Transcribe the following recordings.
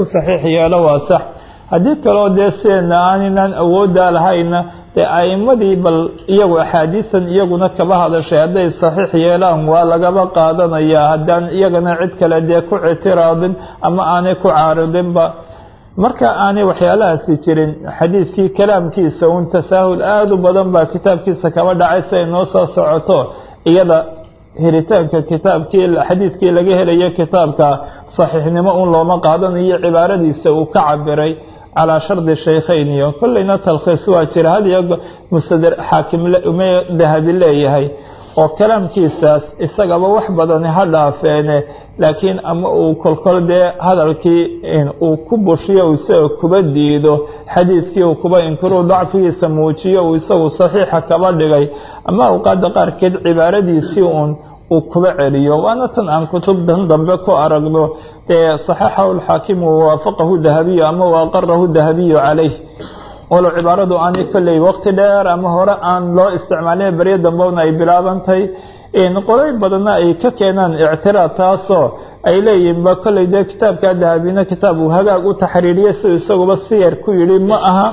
ku saxiix yeelo waa sax haddii kaloo dee sideena aaninaan awooddaa lahayna dee a'imadii bal iyagu axaadiisan iyaguna kaba hadashay hadday saxiix yeelaan waa lagaba qaadanayaa haddaan iyagana cid kale dee ku ictiraadin ama aanay ku caaridinba marka aanay waxyaalahaasi jirin xadiidkii kalaamkiisa uun tasaahul aada u badan baa kitaabkiisa kaba dhacay si ay noo soo socoto iyada helitaanka kitaabkii xadiidkii laga helayo kitaabka saxiixnimo un looma qaadanayo cibaaradiisa uu ka cabiray calaa shardi shaykhayn iyo kolleyna talkhiis waa jira had iyo mustader xaakim ume dahabi leeyahay oo kalaamkiisaas isagaba wax badani ha dhaafeene laakiin ama uu kolkol dee hadalkii uu ku bushiyo uu isaga kuba diido xadiidkii uu kuba inkiruu dacfigiisa muujiyo uu isagu saxiixa kaba dhigay ama awqaada qaarkeed cibaaradiisii uun uu kuba celiyo waana tan aan kutubtan dambe ku aragno dee saxaxahu lxaakimu wawaafaqahu dahabiyu ama waaqarahu dahabiyu calayh walow cibaaradu aanay kolley waqti dheer ama hore aan loo isticmaalin beryo dambena ay bilaabantay qolay badanna ay ka keenaan ictiraad taasoo ay leeyihinba kolley dee kitaabka dahabina kitaab uu hagaag u taxriiriyay siduu isaguba siyar ku yidhi ma aha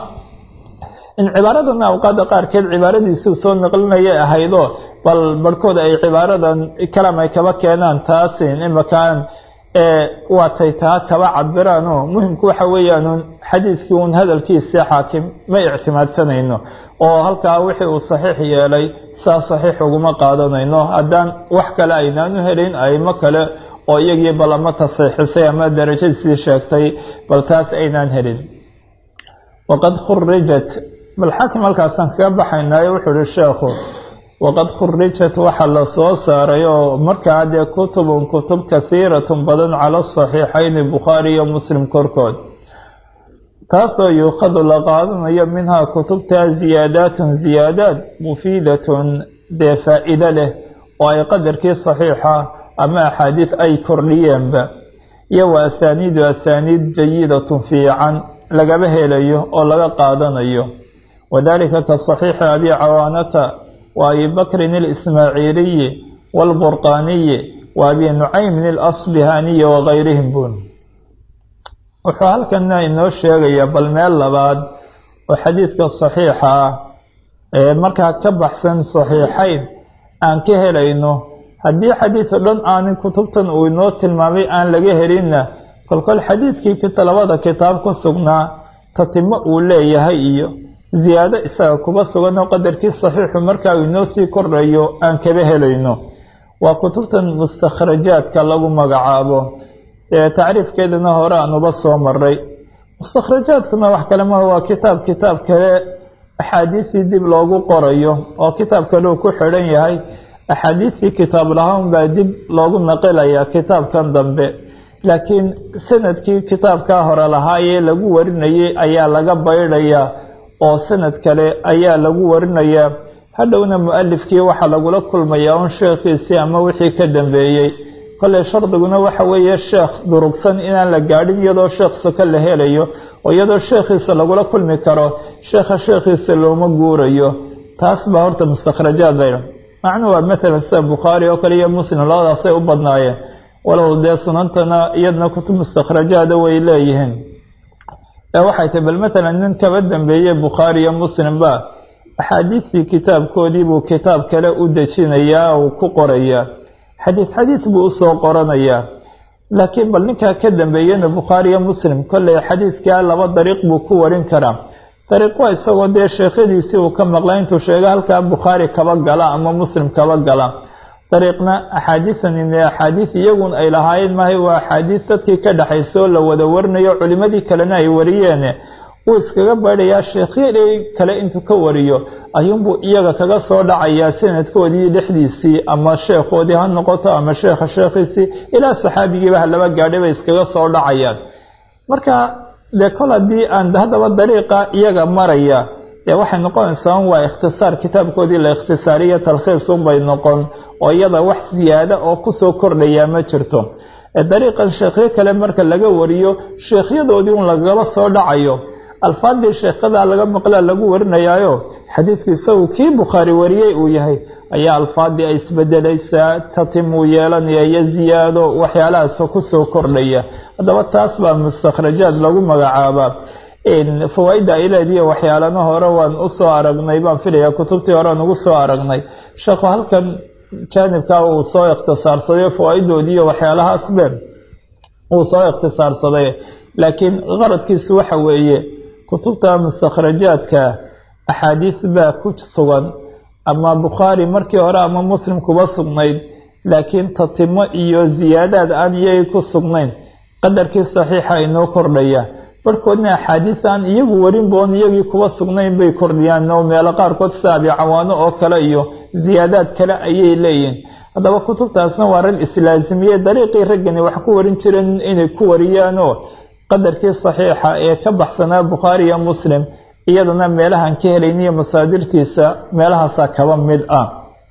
in cibaaradana awqaada qaarkeed cibaaradiisuu soo naqlinayay ahaydoo bal barhkood ay cibaaradan kalaam ay kaba keenaan taasin imakaan waatay taa kaba cabiraanoo muhimku waxa weeyaan xadiidkii uun hadalkiisa xaakim ma ictimaadsanayno oo halkaa wixii uu saxiix yeelay saa saxiix uguma qaadanayno haddaan wax kale aynaanu helin aimo kale oo iyagii bal ama tasxiixisay ama darajadiisii sheegtay bal taas aynaan helin waqad khurijat bal xaakim halkaasaan kaga baxaynaayo wuxuu ihi sheekhu waqad khurijat waxaa la soo saaray oo markaa dee kutubun kutub kahiiratun badan cala saxiixayni bukhaari iyo muslim korkood taasoo yuukhadu la qaadanayo minhaa kutubtaa ziyaadaatun ziyaadaad mufiidatun dee faa-iido leh oo ay qadarkii saxiixa ama axaadiid ay kordhiyeenba iyo wa asaaniidu asaaniid jayidatun fiican lagaba helayo oo laga qaadanayo wadalika ka saxiixi abi cawaanata wa abi bakrin alismaaciiliyi waalburqaaniyi wa abi nucaymin alasbihaaniyi wagayrihim bun wuxuu halkana inoo sheegayaa bal meel labaad oo xadiidka saxiixa ah ee markaa ka baxsan saxiixayn aan ka helayno haddii xadiid o dhan aanin kutubtan uu inoo tilmaamay aan laga helinna kolkol xadiidkii labada kitaab ku sugnaa tatimo uu leeyahay iyo ziyaado isaga kuba sugan oo qadarkii saxiixu markaa uu inoo sii kordhayo aan kaba helayno waa kutubtan mustakhrajaadka lagu magacaabo ee tacriifkeedana hore aanuba soo maray mustakhrajaadkuna wax kale maha waa kitaab kitaab kale axaadiistii dib loogu qorayo oo kitaab kale uu ku xidhan yahay axaadiistii kitaab lahaan baa dib loogu naqilayaa kitaabkan dambe laakiin sanadkii kitaabkaa hore lahaayee lagu warinayay ayaa laga baydhayaa oo sanad kale ayaa lagu warinayaa hadhowna mu-alifkii waxaa lagula kulmayaa un sheekhiisii ama wixii ka dambeeyey kolley shardiguna waxa weeye sheekh durugsan inaan la gaadhin iyadoo sheekh soko la helayo oo iyadoo sheekhiisa lagula kulmi karo sheekha sheekhiisa looma guurayo taas baa horta mustakhrajaad bayra macnuu waa maalan sida bukhaari oo kale iyo muslim labadaasay u badnaayeen walow dee sunantana iyadna kutub mustakhrajaada way leeyihiin ee waxay tahy bal matalan nin kaba dambeeyey bukhaari iyo muslimba axaadiistii kitaabkoodii buu kitaab kale u dejinayaa uu ku qorayaa xadiid xadiid buu usoo qoranayaa laakiin bal ninkaa ka dambeeyena bukhaari iyo muslim kolley xadiidkaa laba dariiq buu ku warin karaa dariiq waa isagoo dee sheekhadiisii uu ka maqlay intuu sheega halkaa bukhaari kaba gala ama muslim kaba gala dariiqna axaadiisan axaadiis iyagun ay lahaayeen maahay waa axaadiis dadkii ka dhexaysoo la wada warinayo culimmadii kalena ay wariyeen wuu iskaga baydhayaa sheekhyadii kale intuu ka wariyo ayuunbuu iyaga kaga soo dhacayaa sanadkoodii dhexdiisii ama sheekhoodii ha noqoto ama sheekha sheekhiisii ilaa saxaabigiiba ha laba gaadhay bay iskaga soo dhacayaan marka dee kol haddii aan haddaba dariiqa iyaga maraya dee waxay noqonaysaa waa ikhtisaar kitaabkoodii la ikhtisaariyo talkhiisunbay noqon oo iyada wax siyaada oo kusoo kordhayaa ma jirto dariiqan sheekhyo kale marka laga wariyo sheekhyadoodii un lagaba soo dhacayo alfaadii sheekhadaa laga maqlaa lagu warinayaayo xadiidku isagu kii bukhaari wariyey uu yahay ayaa alfaadii ay isbedelaysaa tatimuu yeelanaya iyo ziyaado waxyaalahaas kusoo kordhaya haddaba taas baa mustakhrajaad lagu magacaabaa fawaa-idda ay leediyo waxyaalana hore waan usoo aragnay baan filaya kutubtii hore aan ugu soo aragnay sheekhu halkan jaanibka uu soo ikhtisaarsaday fawaa-idoodii iyo waxyaalahaasbe uu soo ikhtisaarsaday laakiin qaradkiisu waxa weeye kutubta mustakhrajaadka axaadiis baa ku sugan ama bukhaari markii hore ama muslim kuba sugnayd laakiin tatimo iyo ziyaadaad aan iyagii ku sugnayn qadarkii saxiixa inoo kordhaya barhkoodna axaadiis aan iyagu warinboon iyagii kuba sugnayn bay kordhiyaan oo meelo qaarkood sida abicawaano oo kale iyo ziyaadaad kale ayay leeyihin haddaba kutubtaasna waa rag islaasimiye dariiqii raggani wax ku warin jireen inay ku wariyaanoo qadarkii saxiixa ee ka baxsanaa bukhaari iyo muslim iyadana meelahaan ka helayniyo masaadirtiisa meelahaasaa kaba mid ah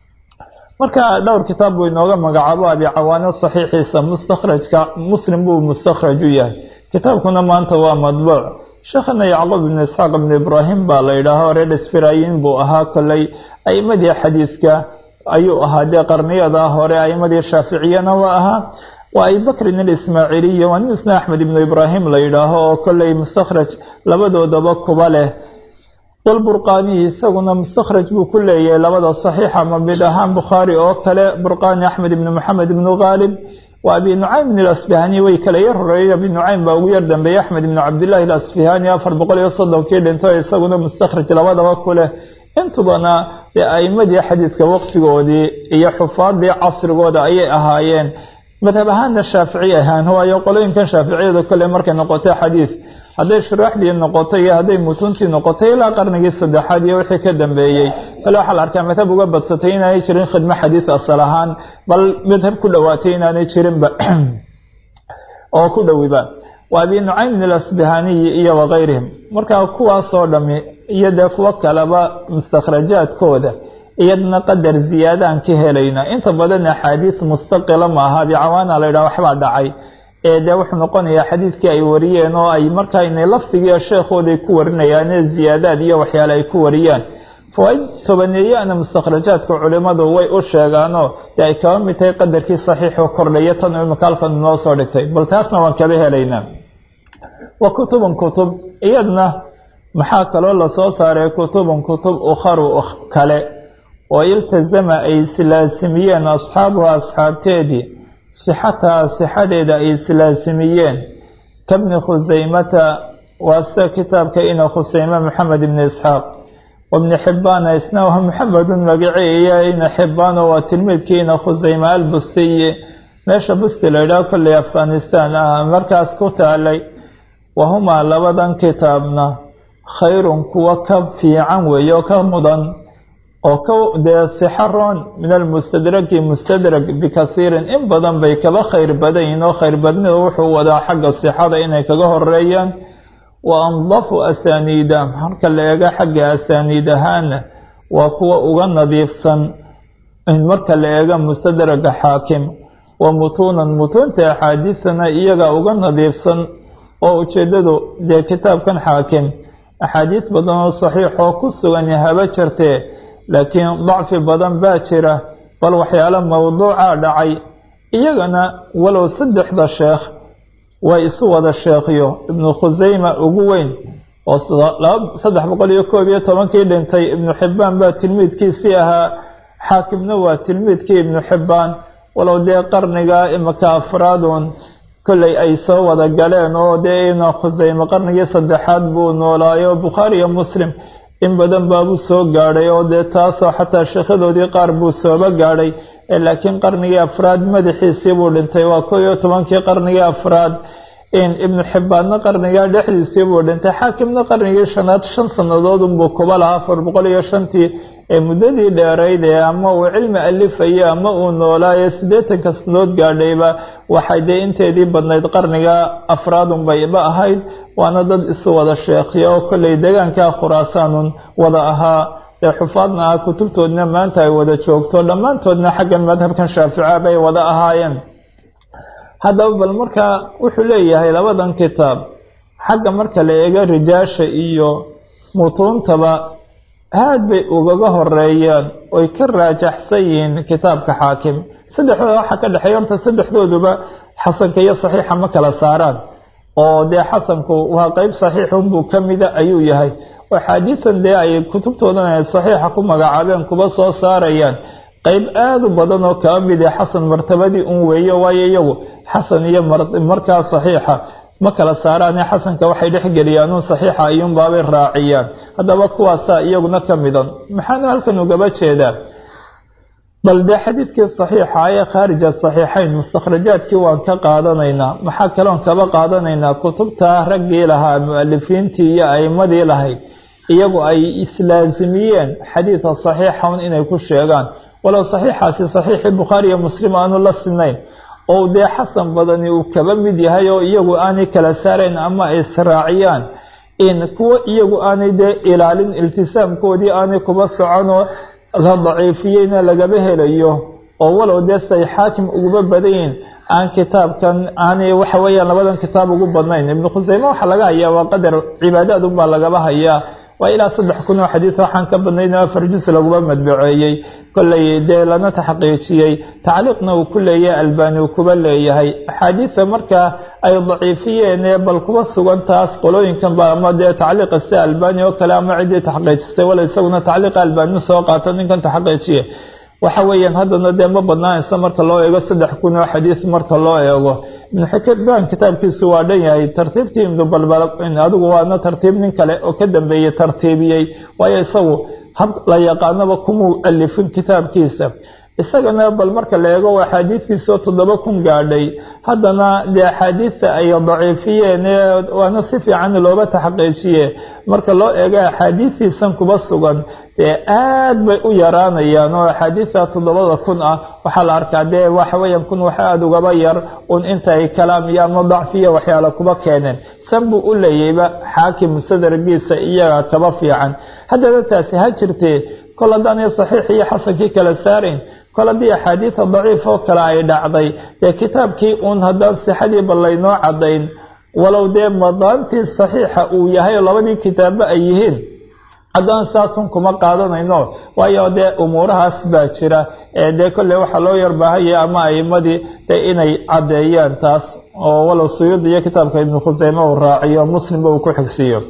marka dhowr kitaab buu inooga magacaabo abicawaano saxiixiisa mustakhrajka muslim buu mustakhraj u yahay kitaabkuna maanta waa madbuuc sheekhana yacquub ibnu isxaaq ibnu ibraahim baa la yidhaaho reer sfirayin buu ahaa kolley a'imadii xadiidka ayuu ahaa dee qarniyada hore a'imadii shaaficiyana waa ahaa waa abibakrin alismaaciiliyi waa nin isna axmed ibnu ibraahim la yidhaaho oo kolley mustakhraj labadoodaba kuba leh walburqaaniyi isaguna mustakhraj buu ku leeyahay labada saxiixa ma mid ahaan bukhaari oo kale burqaani axmed ibnu maxamed ibnu khaalib waa abi nucaym ibn alasfihani way kala yar horeeyey abi nucaym baa ugu yar dambeeyey axmed ibnu cabdillahi alasfihani afar boqol iyo soddonkii dhinto isaguna mustakhraj labadaba ku leh intubana dee a'imadii xadiidka waqtigoodii iyo xufaadii casrigooda ayay ahaayeen madhab ahaanna shaafici ahaan waayo qolooyinkan shaaficiyada kole markay noqotay xadiid hadday shuraaxdii noqotay iyo hadday mutuntii noqotay ilaa qarnigii saddexaad iyo wixii ka dambeeyey kale waxaa la arkaa madhab uga badsatay inaanay jirin khidmo xadiid asal ahaan bal madhab ku dhowaatay inaanay jirinba oo ku dhowiba waa abi nucaym alasbihaniyi iyo wakayrihim markaa kuwaasoo dhami iyo dee kuwo kaleba mustakhrajaadkooda iyadana qadar ziyaadaan ka helayna inta badan axaadiis mustaqila maaha abicawaana la yidhaha waxbaa dhacay ee dee wuxuu noqonayaa xadiidkii ay wariyeen oo ay markaa inay lafdigiiyo sheekhooday ku warinayaane ziyaadaad iyo waxyaale ay ku wariyaan fawaaid tobaneeyaana mustakhrajaadka culimmadu way u sheegaanoo dee ay kaba mid tahay qadarkii saxiixoo kordhaya tan imika halkan inoo soo dhigtay bal taasna waan kaba helaynaa wa kutubun kutub iyadna maxaa kaloo lasoo saaray kutubun kutub ukharu kale oo iltasama ay islaasimiyeen asxaabuha asxaabteedii sixataha sixadeeda ay islaasimiyeen kabni khusaymata waa sida kitaabka ina khusayme maxamed ibni isxaaq wabni xibbaana isna waa maxamedun magaciiyo ina xibbaano waa tilmiidkii ina khusayme albustiyi meesha busti la yidhaho kolley afghanistan ah markaas ku taalay wahumaa labadan kitaabna khayrun kuwa ka fiican weeye oo ka mudan oo ka dee sixaroon min almustadraki mustadrag bikathiirin in badan bay kaba khayr badan yihiin oo khayr badnida wuxuu wadaa xagga sixada inay kaga horeeyaan wa andafu asaaniida marka la eego xagga asaaniid ahaana waa kuwa uga nadiifsan marka la eego mustadraga xaakim wa mutuunan mutuunta axaadiisana iyaga uga nadiifsan oo ujeeddadu dee kitaabkan xaakim axaadiis badan oo saxiix oo ku sugan haba jirtee laakiin dacfi badan baa jira bal waxyaalo mawduuca dhacay iyagana walow saddexda sheekh way isu wada sheekhiyo ibnu khusayma ugu weyn oo saddex boqol iyo koob iyo tobankii dhintay ibnu xibbaan baa tilmiidkiisii ahaa xaakimna waa tilmiidkii ibnu xibbaan walow dee qarniga imika afraadun kolley ay soo wada galeen oo dee ibnu khusayme qarnigii saddexaad buu noolaayo bukhaari iyo muslim in badan baabuu soo gaadhay oo dee taasoo xataa sheekhadoodii qaar buu sooba gaadhay laakiin qarnigii afraad madaxiisii buu dhintay waa koo iyo tobankii qarnigii afraad ibnu xibbaadna qarnigaa dhexdiisii buu dhintay xaakimna qarnigii shanaad shan sannadoodunbuu kuba lahaa afar boqol iyo shantii ee muddadii dheerayd ee ama uu cilmi alifaya ama uu noolaayo siddeetanka sanadood gaadhayba waxay dee inteedii badnayd qarniga afraadunbayba ahayd waana dad isu wada sheekhiya oo kolley deegaankaa khuraasaanun wada ahaa ee xufaadna ah kutubtoodna maanta ay wada joogto dhammaantoodna xaggan madhabkan shaafica bay wada ahaayeen haddaba bal markaa wuxuu leeyahay labadan kitaab xagga marka la eego rijaasha iyo mutuuntaba aad bay ugaga horeeyaan oy ka raajaxsan yihiin kitaabka xaakim saddexdooda waxaa ka dhexeeya horta saddexdooduba xasanka iyo saxiixa ma kala saaraan oo dee xasanku waa qeyb saxiixunbuu ka mida ayuu yahay oo axaadiidan dee ay kutubtoodan ay saxiixa ku magacaabeen kuba soo saarayaan qeyb aada u badan oo kaba mid ee xasan martabadii un weeyo waayo iyagu xasan iyo markaa saxiixa ma kala saaraane xasanka waxay dhexgeliyaan un saxiixa ayuunbaabay raaciyaan haddaba kuwaasaa iyaguna ka midan maxaana halkan ugaba jeedaa bal dee xadiidkii saxiixa ee khaarija saxiixayn mustakhrajaadkii waan ka qaadanaynaa maxaa kaloon kaba qaadanaynaa kutubtaa raggii lahaa mu-alifiintii iyo a'imadii lahayd iyagu ay islaasimiyeen xadiidka saxiixa un inay ku sheegaan walow saxiixaasi saxiixii bukhaari iyo muslim aanu la sinayn oo dee xasan badani uu kaba mid yahay oo iyagu aanay kala saarayn ama ay israaciyaan in kuwo iyagu aanay dee ilaalin iltisaamkoodii aanay kuba soconoo la daciifiyeyna lagaba helayo oo walow dee say xaakim uguba badanyihin aan kitaabkan aanay waxa weeyaan labadan kitaab ugu badnayn ibnu khuseyme waxaa laga hayaa waa qadar cibaadaad unbaa lagaba hayaa waa ilaa saddex kun oo xadiid waxaan ka badnayn oo afar jus laguba madbaceeyey kolley dee lana taxqiijiyey tacliiqna uu ku leeyahay albani uu kuba leeyahay axaadiida markaa ay daciifiyeen ee bal kuba sugan taas qolooyinkan ba ama dee tacliiqa sida albani oo kale ama ciddii taxqiijistay wala isaguna tacliiqa albani soo qaato ninkan taxqiijiye waxa weeyaan haddana dee ma badnaanaysa marka loo eego saddex kun oo xadiid marka loo eego ibnu xikban kitaabkiisu waa dhan yahay tartiibtii ibnu balbal adigu waana tartiib nin kale oo ka dambeeyey tartiibiyey waayo isagu hab la yaqaanaba kumuu alifin kitaabkiisa isagana bal marka la eego axaadiidtiisao toddoba kun gaadhay haddana dee axaadiidta ay daciifiyeen waana si fiican looba taxqiijiye marka loo eego axaadiidtiisan kuba sugan dee aad bay u yaraanayaan oo axaadiidta toddobada kun ah waxaa la arkaa dee waxa weeyaan kun wax aada ugaba yar un inta ay kalaam iyo ama dacfiya waxyaala kuba keeneen san buu u leeyayba xaakim sadargiisa iyaga kaba fiican haddana taasi ha jirtee kol haddaanay saxiix iyo xasankii kala saarayn kol haddii axaadiida daciif oo kale ay dhacday dee kitaabkii uun haddaan sixadiiba laynoo caddayn walow dee madaantii saxiixa uu yahay oo labadii kitaabba ay yihiin haddaan saasun kuma qaadanayno waayo dee umuurahaas baa jira ee dee kolley waxaa loo yarbaahaya ama a'imadii dee inay caddeeyaan taas oo walow suyuudi iyo kitaabka ibnu khuseyme uu raaciyo muslimba uu ku xigsiiyo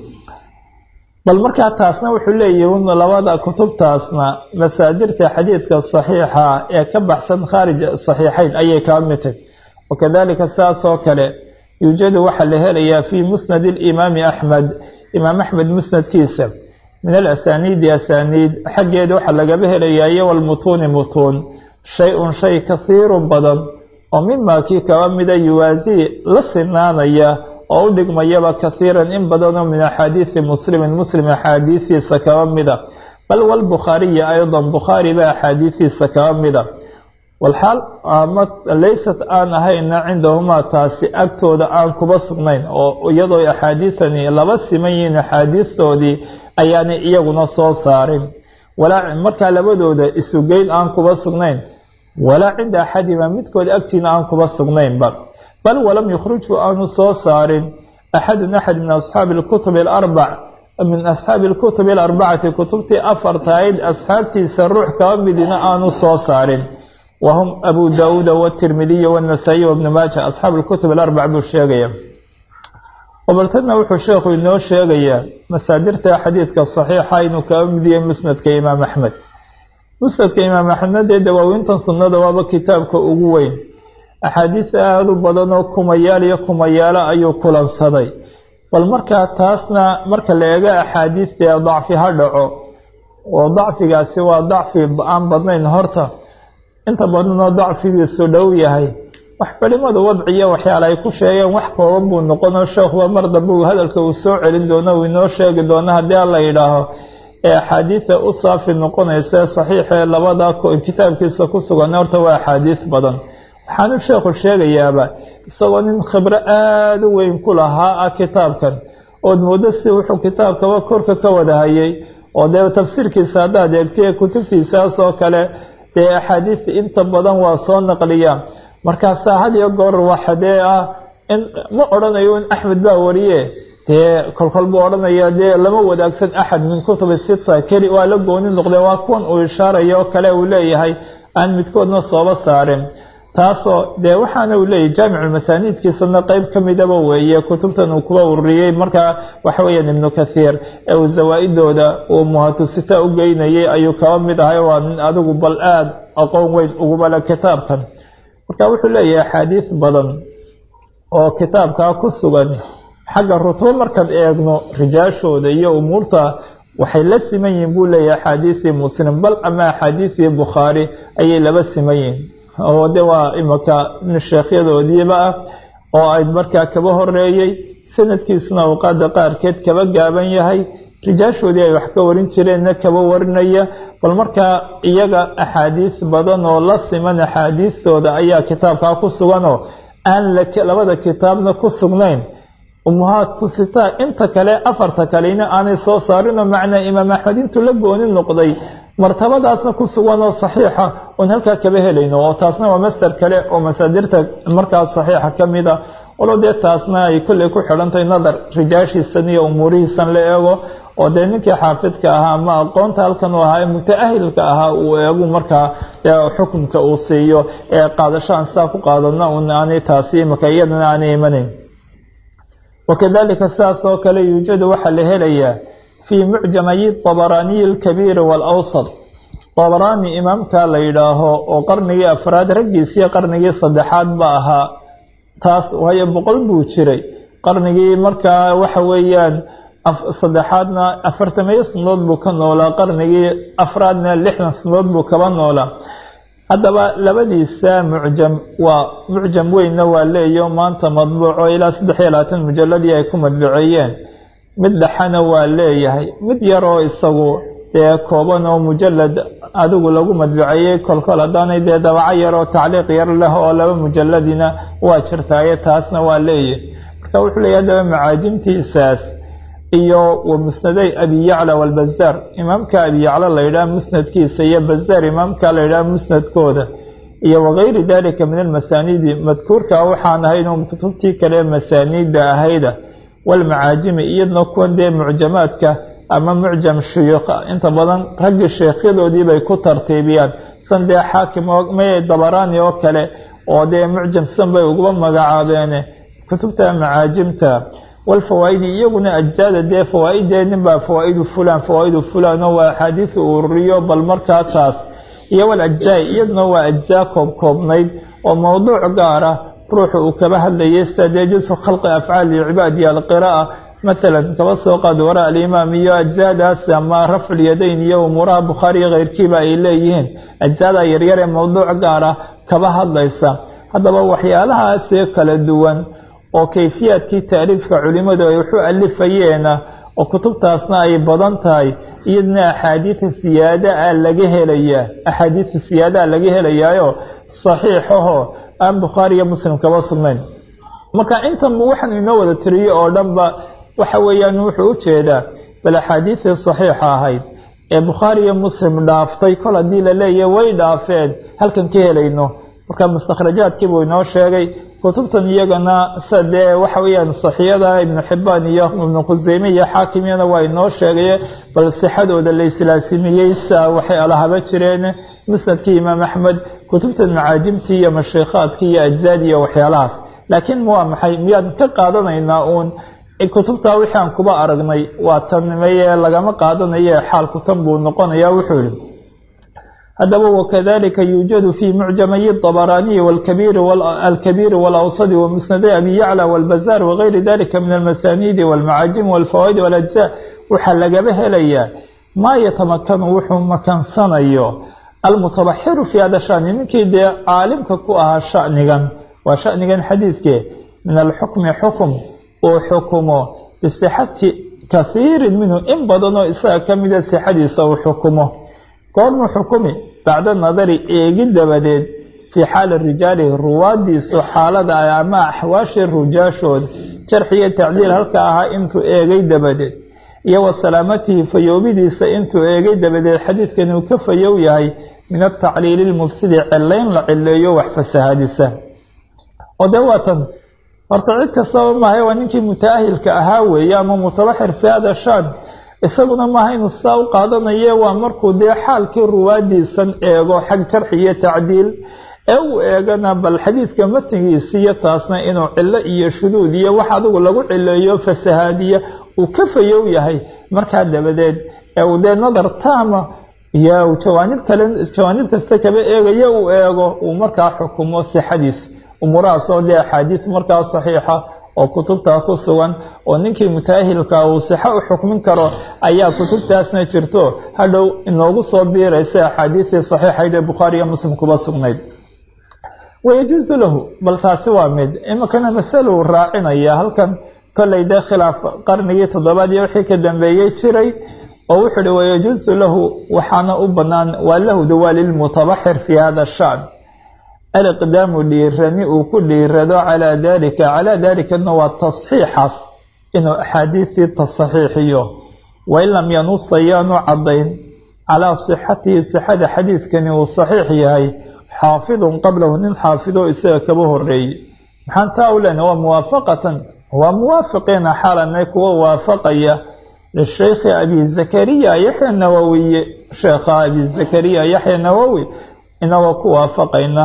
bal markaa taasna wuxuu leeyihi labada kutubtaasna masaadirta xadiidka saxiixa ee ka baxsan khaarij saxiixayn ayay kaa mitay wakadalika saas oo kale yuujadu waxaa la helayaa fii musnadi alimaami axmed imaam axmed musnadkiisa min alasaniidi asaniid xaggeeda waxaa lagaba helayaa iyo walmutuuni mutuun shay-un shay kahiirun badan oo mimaa kii kaba mida yuwaasii la sinaanaya oo u dhigmayaba kahiiran in badanoo min axaadiidi muslimin muslim axaadiistiisa kaba mida bal walbukhaariyi aydan bukhaari ba axaadiistiisa kaba mida walxaal ama laysat aan ahayna cindahumaa taasi agtooda aan kuba sugnayn oo iyadoo axaadiidani laba siman yihiin axaadiistoodii ayaanay iyaguna soo saarin walaa markaa labadooda isugeyn aan kuba sugnayn walaa cinda axadima midkooda agtiina aan kuba sugnaynba bal walam yukhrijhu aanu soo saarin axadun axad min asxaabi lkutubi alarbac min asxaabi alkutubi alarbacati kutubtii afartahayd asxaabtiisa ruux kaba midina aanu soo saarin wahum abu daauuda watirmidiy wanasaa-iy wabnu maaja asxaabu lkutub alarbac buu sheegaya wabaltadna wuxuu sheekhu inoo sheegayaa masaadirta xadiidka saxiixa inuu kaba midiyey musnadka imaam axmed musnadka imaam axmedna dee dawaawintan sunnada waaba kitaabka ugu weyn axaadiis aada u badan oo kumayaal iyo kumayaalo ayuu kulansaday bal markaa taasna marka la eego axaadiistee dacfi ha dhaco oo dacfigaasi waa dacfi aan badnayn horta inta badanoo dacfigiisu dhow yahay wax culimadu wadciyo waxyaala ay ku sheegeen wax kooban buu noqonoo sheekhuba mar dambe uu hadalka uu soo celin doono uu inoo sheegi doono haddii alla yidhaaho ee axaadiida u saafi noqonaysa saxiixee labada kitaabkiisa ku sugan horta waa axaadiis badan waxaanu sheekhu sheegayaaba isagoo nin khibro aada u weyn ku lahaa ah kitaabkan ood moodo si wuxuu kitaabkaba korka ka wadahayay oo dee tafsiirkiisa haddaad eegtay kutubtiisaas oo kale dee axaadiista inta badan waa soo naqliya markaasaa had iyo goor waxa dee ah in ma odhanayo in axmed baa wariye dee kolkol buu odhanaya dee lama wadaagsan axad min kutubi sita keli waa la gooni noqdeen waa kuwan uu ishaaraya oo kale uu leeyahay aan midkoodna sooba saarin taasoo dee waxaana uu leeyahy jaamiculmasaaniidkiisana qeyb ka midaba weeye kutubtan uu kuba ururiyey markaa waxa weeyaan ibnu kathiir ee uu zawaa-idooda uu muhatusita u geynayay ayuu kaba mid ahay waa nin adigu bal aada aqoon weyn ugubale kitaabkan marka wuxuu leeyahay axaadiis badan oo kitaabkaa ku sugan xagga rutubo markaan eegno rijaashooda iyo umuurta waxay la siman yihiin buu leeyahay axaadiisii muslim bal ama axaadiisii bukhaari ayay laba siman yihiin oo de waa imaka sheekhyadoodiiba ah oo ay markaa kaba horeeyey sanadkiisuna awqaada qaarkeed kaba gaaban yahay rijaashoodii ay wax ka warin jireenna kaba warinaya bal markaa iyaga axaadiis badan oo la siman axaadiistooda ayaa kitaabkaa ku suganoo aan labada kitaabna ku sugnayn umuhaatu sitaa inta kale afarta kalena aanay soo saarinoo macnaa imaam axmed intuu la gooni noqday martabadaasna ku sugan oo saxiixa oon halkaa kaba helayno oo taasna waa master kale oo masaadirta markaas saxiixa ka mid a walo dee taasna ay kolley ku xidhantahay nadar rijaashiisan iyo umuurihiisan la eego oo dee ninkii xaafidka ahaa ama aqoonta halkan uu ahaa ee mutaahilka ahaa uu eegu markaa xukunka uu siiyo ee qaadasho aan sidaa ku qaadana un aanay taasi imaka iyadana aanay imanayn wakadalika sidaas oo kale yuujadu waxaa la helayaa fii mucjamayi dabaraaniyi alkabiiri waalawsad dabaraani imaamka la yidhaaho oo qarnigii afraad raggiisiiyo qarnigii saddexaad ba ahaa taas waayo boqol buu jiray qarnigii markaa waxa weeyaan saddexaadna afartamiyo sanadood buu ka noolaa qarnigii afraadna lixdan sanadood buu kaba noolaa haddaba labadiisa mucjam waa mucjam weynna waa leeyo maanta madbuuco ilaa saddex iyo labaatan mujalladii ay ku madbuceeyeen mid dhexana waa leeyahay mid yaroo isagu dee kooban oo mujalad adigu lagu madbuceeyey kolkol haddaanay dee dabaco yar oo tacliiq yar leh oo laba mujalladina waa jirtaaye taasna waa leeyahay marka wuxuu leeyahy haddaba macaajimtiisaas iyo wa musnaday abi yacla walbazaar imaamka abi yacla la yidhaha musnadkiisa iyo bazaar imaamka la yidhaha musnadkooda iyo wagayri dalika min almasaaniidi madkuurka waxaan ahayn oo kutubtii kale masaaniidda ahayda walmacaajimi iyadna kuwan dee mucjamaadka ama mucjam shuyuuqa inta badan raggii sheekhyadoodiibay ku tartiibiyaan san dee xaakim may dabaraani oo kale oo dee mucjam san bay uguba magacaabeene kutubta macaajimta walfawaa-idi iyaguna ajzaada dee fawaa-idee ninbaa fawaa-idu fulan fawaa-idu fulan oo waa axaadiis uu ururiyo bal markaa taas iyo walajzaa iyaduna waa ajzaa koob koobnayd oo mowduuc gaara ruuxu uu kaba hadlayay sida dee jusu khalqi afcaali cibaad iyo alqira'a maalan kaba soo qaad wara alimaam iyo ajzaadaas ama rafculyadayn iyo umuuraha bukhaariyo keyrkiiba ay leeyihiin ajzaada yaryar ee mowduuc gaara kaba hadlaysa haddaba waxyaalahaasee kala duwan oo kayfiyaadkii taaliifka culimmadu ay waxu alifayeena oo kutubtaasna ay badan tahay iyadna axaadiida siyaada a laga helayaa axaadiida siyaadaha laga helayaayo saxiixaho aan bukhaari iyo muslim kaba sugnayn marka intan waxaan inoo wada tiriyey oo dhanba waxa weeyaan wuxuu u jeedaa bal axaadiidii saxiixa ahayd ee bukhaari iyo muslim dhaaftay kol haddii la leeyahay way dhaafeen halkan ka helayno marka mustakhrajaadkiibuu inoo sheegay kutubtan iyagana sa dee waxa weeyaan saxiyada ibnu xibaan iyo ibnu khuseyme iyo xaakimiyana waa inoo sheegaye bal sixadooda la islaasimiyey sa waxay alahaba jireen musnadkii imaam axmed kutubtan macaajimtii iyo mashiikhaadkii iyo ajzaadii iyo waxyaalahaas laakiin waa maxay miyaan ka qaadanaynaa uun kutubtaa wixii aan kuba aragnay waa tanmeye lagama qaadanaye xaalku tan buu noqonaya wuxuu yihi haddaba wakadalika yuujadu fi mucjamayi dabaraaniyi alkabiiri walawsadi wamusnaday abi yacla walbazaar wagayri dalika min almasaniidi walmacaajim walfawaa'id walajza waxaa lagaba helayaa maa yatamakanu wuxuu makansanayo almutabaxiru fi hada shani ninkii dee caalimka ku ahaa shanigan waa shanigan xadiidke min alxukmi xukum uu xukumo bisixati kahiirin minhu in badanoo isaga ka mida sixadiisa uu xukumo goormuu xukumi bacda nadari eegi dabadeed fii xaali rijaali ruwaadiisu xaalada ah ama axwaashii rujaashooda jarxiyo tacdiil halka ahaa intuu eegay dabadeed iyo wa salaamatihi fayoobidiisa intuu eegay dabadeed xadiidkan uu ka fayow yahay min atacliili lmufsidi cilayn la cileeyo wax fasahaadisa oo dee waatan horta cid kastaba maahay waa ninkii mutaahilka ahaa weeye ama mutabaxir fi hada shan isaguna maaha inuu sidaa u qaadanaye waa markuu dee xaalkii ruwaadiisan eego xag jarxi iyo tacdiil ee uu eegana bal xadiidka matnigiisiiyo taasna inuu cilo iyo shuduud iyo wax adigu lagu cileeyo fasahaadiya uu ka fayow yahay markaa dabadeed ee uu dee nadar taama iyo jawaanib kale jawaanib kasta kaba eegayo uu eego uu markaa xukumo sixadiis umuurahaas oo dee axaadiis markaa saxiixa oo kutubta ku sugan oo ninkii mutaahilka uu sixo u xukmin karo ayaa kutubtaasna jirto hadhow inoogu soo biiraysa axaadiistii saxiixayd ee bukhaari iyo muslim kuba sugnayd wayajuusu lahu bal taasi waa mid iminkana masaluu raacinaya halkan kollay dee khilaaf qarnigii toddobaad iyo wixii ka dambeeyey jiray oo wuxuu uhi wayajuusu lahu waxaana u bannaan waa lahda waa lilmutabaxir fi hada shan aliqdaamu dhiirani uu ku dhiirado calaa dalika calaa dalikana waa tasxiixaas inuu axaadiistii tasaxiixiyo wain lam yanus ayaanu caddayn calaa sixatihi sixada xadiidkani uu saxiix yahay xaafidun qablahu nin xaafido isaga kaba horeeyey maxaan taa u lena waa muwaafaqatan waa muwaafiqiina xaalanay kuwa waafaqaya lishaykhi abi zakariya yaxya nawowiye sheekha abi zakariya yaxya nawowi inagoo ku waafaqayna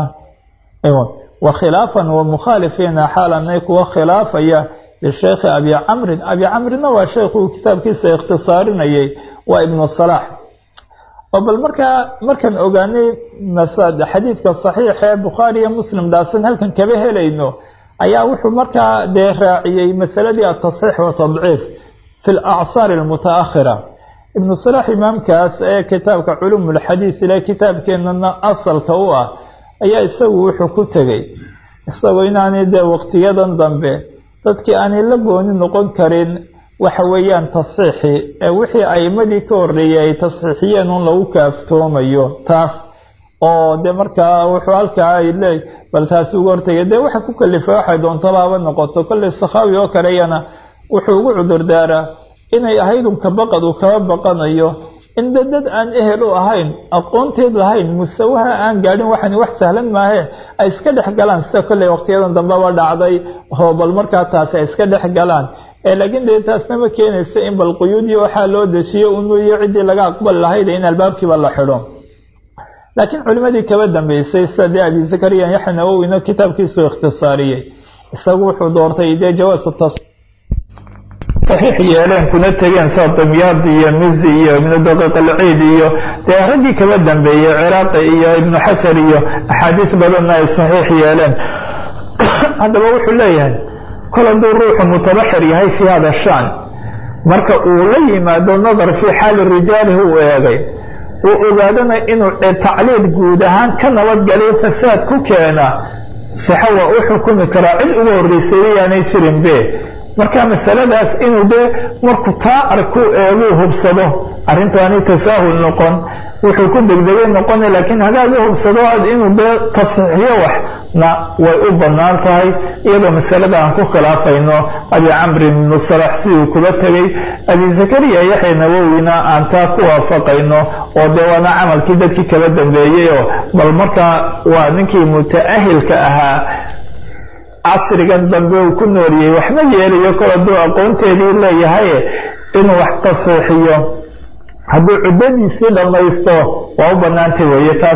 wa khilaafan wa mukhaalifiina xaalanay kuwa khilaafaya lishaykhi abi camrin abi camrina waa sheikhuu kitaabkiisa ikhtisaarinayay waa ibnu salaax oo bal markaa markaan ogaanay xadiidka saxiixa ee bukhaari iyo muslim dhaasan halkan kaba helayno ayaa wuxuu markaa dee raaciyey masaladii atasxiix wa tadciif fi lacsaar almutaakhira ibnu salaax imaamkaas ee kitaabka culuum ulxadiid ile kitaabkeenana asalka u ah ayaa isagu wuxuu ku tegey isagoo inaanay dee waqtiyadan dambe dadkii aanay la gooni noqon karin waxa weeyaan tasxiixii ee wixii a'imadii ka horreeyey ay tasxiixiyeen un lagu kaaftoomayo taas oo dee markaa wuxuu halkaa ay leey bal taasi uga hortegay dee waxa ku kalifay waxay doontaba haba noqoto kollay sakhaawi oo kaleyana wuxuu ugu cudurdaaraa inay ahaydun ka baqad uu kaba baqanayo in dad dad aan ehel u ahayn aqoonteed lahayn musawaha aan gaadhin waxani wax sahlan maahee ay iska dhex galaan sida kollay waqtiyadan dambeba dhacday oo bal markaa taasi ay iska dhex galaan ee laakiin dee taasna ma keenaysa in bal quyuudiyo waxaa loo dejiyo unuiyo ciddii laga aqbali lahayd in albaabkiiba la xidho laakiin culimadii kaba dambeysay sida dee abi zakariya yaxya nawowina kitaabkiisu ikhtisaariyey isagu wuxuu doortay dee jawaasu tas saxiix yeeleen kuna tegeen sida damyaad iyo mizi iyo ibnu daqiiq alciid iyo dee raggii kaba dambeeyey ciraaqi iyo ibnu xajar iyo axaadiis badanna ay saxiix yeeleen haddaba wuxuu leeyahay kol hadduu ruuxu mutabaxir yahay fii hada shan marka uu la yimaado nadar fii xaali rijaalihi uu eegay uu ogaadana inuu tacliil guud ahaan ka nabadgaliyo fasaad ku keena sixo waa u xukumi karaa cid uga horreysay yaanay jirin be marka masaladaas inuu dee markuu taa arku eeguu hubsado arrintaani tasaahul noqon wuxuu ku degdegay noqona laakiin hadaad u hubsado inuu dee tasxiixiyo waxna way u bannaan tahay iyadoo masalada aan ku khilaafayno abi camri ibnu salax si uu kuba tegey abi zakariya yaxya nawowina aan taa ku waafaqayno oo dee waana camalkii dadkii kaba dambeeyey oo bal markaa waa ninkii mutaahilka ahaa casrigan dambe uu ku nooriyey waxma yeelayo kol hadduu aqoonteedii leeyahay inuu wax tasxiixiyo hadduu cuddadiisii dhammaysto waa u bannaantay weeye taas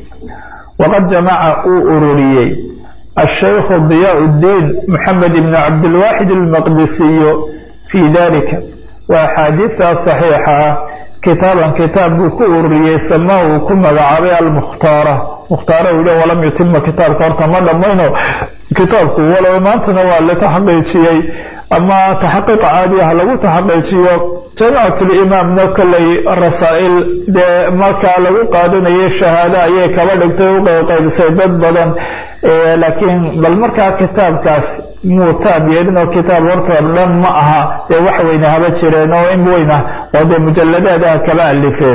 waqad jamaca uu ururiyey ashaykhu diyaa uddiin moxamed ibni cabdilwaaxid almaqdisiyu fii dalika waa axaadiidta saxiixa ah kitaaban kitaab buu ku ururiyey samaa uu ku magacaabay almukhtaara mukhtaara uu yidhi walam yutima kitaabka horta ma dhammayno kitaabku walow maantana waa la taxqiijiyey ama taxqiiq caadi ah lagu taxqiijiyo jaamicatulimaamna kollay rasaa'il dee markaa lagu qaadanayay shahaado ayay kaba dhigtay u qaybqaybisay dad badan laakiin bal markaa kitaabkaas muu taab yeelin oo kitaab horta dhan ma aha dee wax weyne haba jireen oo in weyna oo dee mujalladaadaha kaba alifeen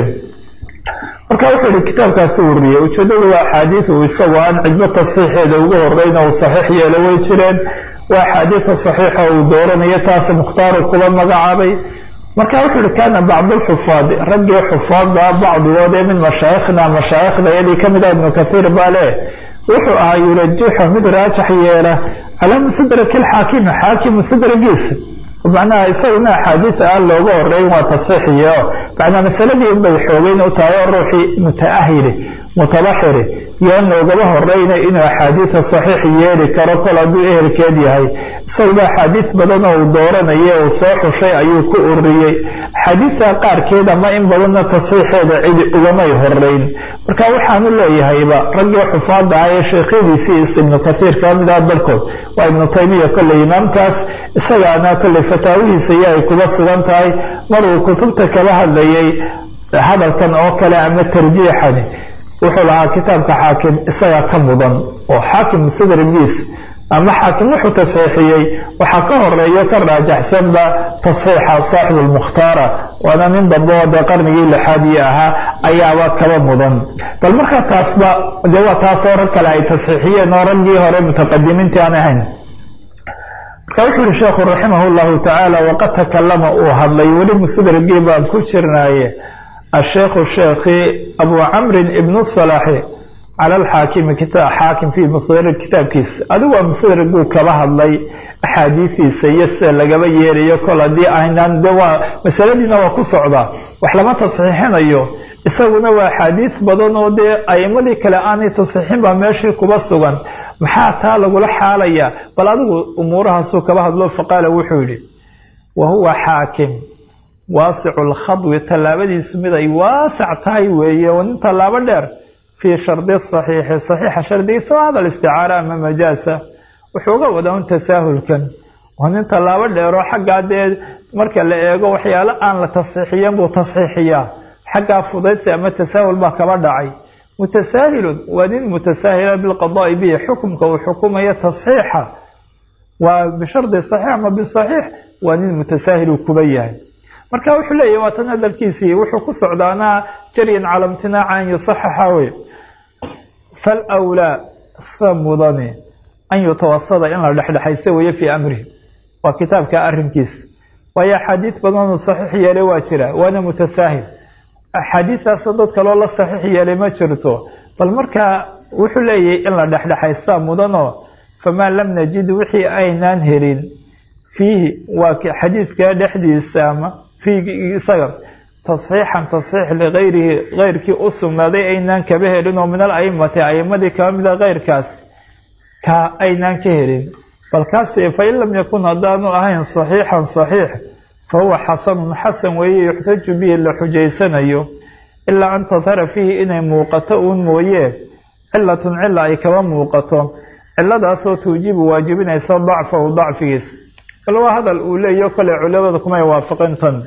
marka wuxuu yihi kitaabkaasi ururiyey ujeedadu waa axaadiid uu isagoo aan cidbo tasxiixeeda uga horeyna uu saxiix yeelo way jireen waa axaadiida saxiixa uu dooranayo taas mukhtaaru kuba magacaabay marka wuxuu yihi kaana bacdulxufaadi raggii xufaada bacdigood ee min mashaayikhna mashaayikhda yadii kamid ah ibnu kathiir baa leh wuxuu ahaa yurajixu mid raajax yeela calaa musadraki lxaakimi xaakim musadragiisa macnaha isaguna axaadiid aan looga horeyn waa tasxiixiye oo macnaa masaladii unbay xoogeyn u tahay oo ruuxii mutaahiri mutabaxiri yaan loogaba horeyna inuu axaadiida saxiix yeeli karo kol hadduu ehelkeed yahay isaguna axaadiid badan oo uu dooranaya uu soo xushay ayuu ku ururiyey axaadiidta qaarkeed ama in badanna tasxiixeeda cidi ugamay horeyn marka waxaanu leeyahayba raggii xufaada ah ee sheekhyadiisii ibnu kathiir ka mid ah dalkood waa ibnu taymiya kolley imaamkaas isagaana kolley fataawihiisa iyo ay kuba sugan tahay maruu kutubta kala hadlayay hadalkan oo kale ama tarjiixani wuxuu lahaa kitaabka xaakim isagaa ka mudan oo xaakim musadragiisa ama xaakim wuxuu tasxiixiyey waxaa ka horeeyo ka raajaxsanba tasxiixa saaxibu lmukhtaara waana nin dambe oo dee qarnigii lixaadii ahaa ayaaba kaba mudan bal markaa taasba dee waa taasoo rag kale ay tasxiixiyeen oo raggii hore mutaqadimiintii aan ahayn marka wuxuu yihi sheekhu raximah llahu tacaala waqad takalama uu hadlay weli musadragii baan ku jirnaaye الشhيkh sheekhi abu cmri ibn صلاxi calى اxaakimi xaakim fi msdr kitaabkiisa adigu waa msdraguu kaba hadlay axaadiidiisa iyo sida lagaba yeelayo kol haddii aynaan de waa masaladiina waa ku socdaa wax lama tasxiixinayo isaguna waa axaadiid badan oo dee aimadii kale aanay tasxiixin baa meeshii kuba sugan maxaa taa lagula xaalaya bal adigu umuurahaasuu kaba hadlo faqaala wuxuu yihi wa huwa xaakim waasicu lkhadwi tallaabadiisu mid ay waasac tahay weeye oo nin tallaabo dheer fii shardi saxiixi saxiixa shardigiisa waa hadal isticaara ama majaasa wuxuu uga wadaa un tasaahulkan waa nin tallaabo dheeroo xaggaa dee marka la eego waxyaalo aan la tasxiixiyan buu tasxiixiyaa xaggaa fudaydsi ama tasaahul baa kaba dhacay mutasaahilun waa nin mutasaahila bilqadaai bihi xukumka uu xukumayo tasxiixa waa bishardi saxiix ama bisaxiix waa nin mutasaahiluu kuba yahay marka wuxuu leeyahy waa tan hadalkiisii wuxuu ku socdaanaa jaryan cala imtinaaca an yusaxaxa wey falwlaa sa mudani an yutawasada in la dhexdhexaysta weeye fii amrihi waa kitaabka arrinkiisa waayo axaadiid badanuu saxiix yeelay waa jira waana mutasaahil axaadiidaasa dad kaloo la saxiix yeelay ma jirto bal markaa wuxuu leeyahay in la dhexdhexaystaa mudanoo famaa lam najid wixii aynaan helin fiihi waa xadiidka dhexdiisa ama fiigi isaga tasxiixan tasxiix ligayrihi keyrkii u sugnaaday aynaan kaba helin oo min al aimati aimadii kaba mida keyrkaas ka aynaan ka helin bal kaasi fain lam yakun haddaanu ahayn saxiixan saxiix fa huwa xasanun xasan weeye yuxtaju bihi la xujaysanayo ilaa an tadhara fiihi inay muuqato uun mooyee cilatun cila ay kaba muuqato ciladaasoo tuujibu waajibinaysa dacfahu dacfigiisa bal waa hadal uu leeyaho kole culimada kumay waafaqin tan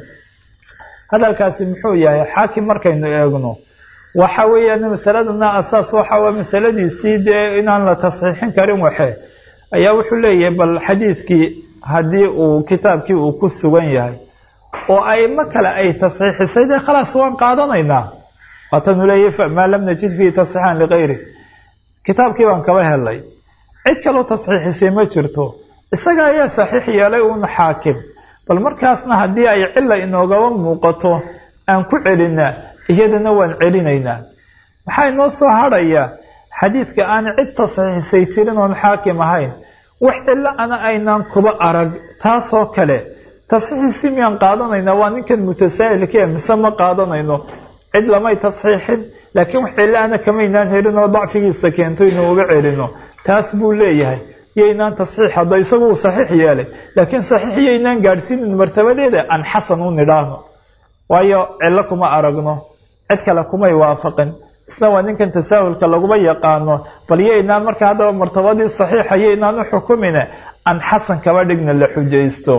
hadalkaasi muxuu yahay xaakim markaynu eegno waxa weeyaan masaladana asaas waxa waa masaladiisii dee inaan la tasxiixin karin waxe ayaa wuxuu leeyahay bal xadiidkii haddii uu kitaabkii uu ku sugan yahay oo aimo kale ay tasxiixisay dee khalaas waan qaadanaynaa waatanuu leeyahay maa lam najid fiihi tasxiixan ligayri kitaabkii baan kaba helay cid kaloo tasxiixisay ma jirto isaga ayaa saxiix yeelay uun xaakim bal markaasna haddii ay cila inoogaba muuqato aan ku celinaa iyadana waan celinaynaa maxaa inoo soo hadhaya xadiidka aan cid tasxiixisay jirin oon xaakim ahayn wax cilo ana aynaan kuba arag taasoo kale tasxiixisi miyaan qaadanaynaa waa ninkan mutasaahilkee mise ma qaadanayno cid lamay tasxiixin laakiin wax cilo ana kamaynaan helin oo dacfigiisa keento inuu uga celino taas buu leeyahay yaynaan tasxiix hadda isagu uu saxiix yeelay laakiin saxiix yaynaan gaadhsiinin martabadeeda aan xasan u nidhaahno waayo cillo kuma aragno cid kale kumay waafaqin isna waa ninkan tasaahulka laguma yaqaano bal yaynaan marka haddaba martabadii saxiixa yaynaan u xukumine aan xasan kaba dhigna la xujaysto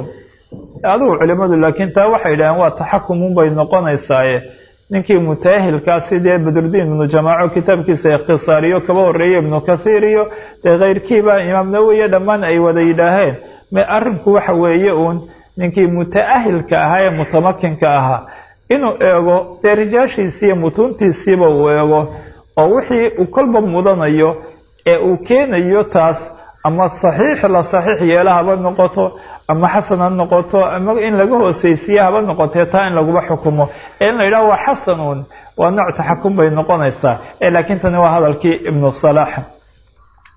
adigu culimadu laakiin taa waxay idhaheen waa taxakumun bay noqonaysaaye ninkii mutaahilkaa sidee badrudiin ibnu jamaaco kitaabkiisa ikhtisaariyo kaba horeeye ibnu kathiir iyo dee keyrkiiba imaam nawowiya dhammaan ay wada yidhaaheen me arrinku waxa weeye uun ninkii mutaahilka ahaa ee mutamakinka ahaa inuu eego dee rijaashiisii iyo mutuuntiisiiba uu eego oo wixii uu kolba mudanayo ee uu keenayo taas ama saxiix la saxiix yeela haba noqoto ama xasan ha noqoto ama in laga hooseysiiye haba noqotee taa in laguba xukumo ee in la yidhaho waa xasanuun waa nooc taxakum bay noqonaysaa ee laakiin tani waa hadalkii ibnu salaax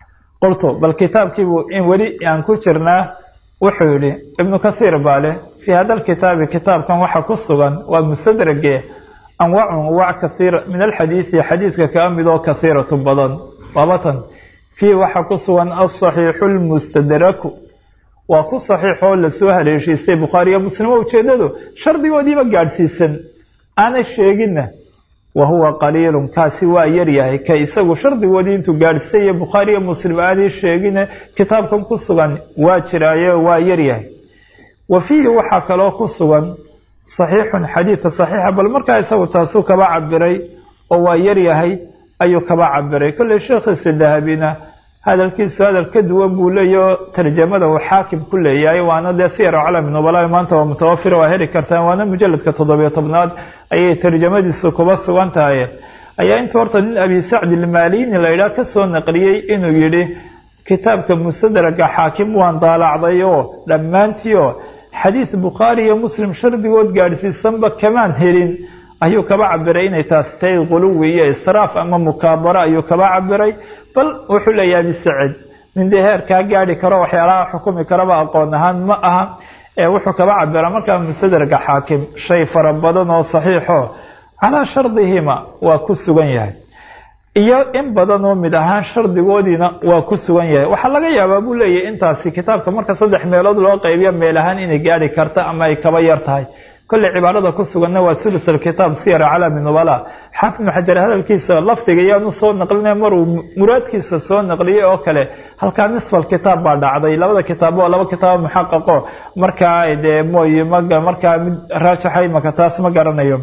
qultu bal kitaabkiibuu in weli aan ku jirnaa wuxuu yidhi ibnu kathiir baa leh fii hada lkitaabi kitaabkan waxa ku sugan waa mustadrage anwaacun anwaac kathiira min alxadiidi xadiidka kaa mid oo kathiiratu badan labatan fiih waxaa ku sugan alsaxiixu lmustadraku waa ku saxiixoo lasoo haleeshiistay bukhaariyo muslim oo ujeedadu shardigoodiiba gaadhsiisan aanay sheeginna wa huwa qaliilun kaasi waa yaryahay ka isagu shardigoodii intuu gaadhsiisayo bukhaariyo muslim aanay sheegine kitaabkan ku sugan waa jiraayo waa yaryahay wa fiihi waxaa kaloo ku sugan saxiixun xadiidka saxiixa bal markaa isagu taasuu kaba cabiray oo waa yaryahay ayuu kaba cabiray kolley sheekhiisa dahabina hadalkiisu hadal ka duwan buu leeyaho tarjamada uu xaakim ku leeyahay waana dee siyar calami nubala maanta waa mutawafira waa heli kartaan waana mujaladka toddobiyo tobnaad ayay tarjamadiisu kuba sugan tahay ayaa intuu horta nin abi sacdi ilmaalini la yidhaah kasoo naqliyey inuu yidhi kitaabka mustadraga xaakim waan daalacday oo dhammaantii oo xadiid bukhaari iyo muslim shardigood gaadhsiisanba kamaan helin ayuu kaba cabiray inay taasi tahay quluwi iyo israaf ama mukaabaro ayuu kaba cabiray bal wuxuu leeyahay abisacid nin dee heerkaa gaadhi karo waxyaalaha xukumi karaba aqoon ahaan ma aha ee wuxuu kaba cabira markaa mustadraga xaakim shay fara badan oo saxiixo calaa shardihima waa ku sugan yahay iyo in badan oo mid ahaan shardigoodiina waa ku sugan yahay waxaa laga yaabaa buu leeyahay intaasi kitaabka marka saddex meelood loo qaybiyo meel ahaan inay gaadhi karta ama ay kaba yar tahay kolley cibaarada ku suganna waa thuluth alkitaab siyar calami nubala xaafid ibnu xajar hadalkiisa lafdiga yaanu soo naqlinay maruu muraadkiisa soo naqliyey oo kale halkaa nisfal kitaab baa dhacday labada kitaab oo laba kitaabo muxaqaqo markaa dee mooye ma markaa mid raajaxay maka taas ma garanayo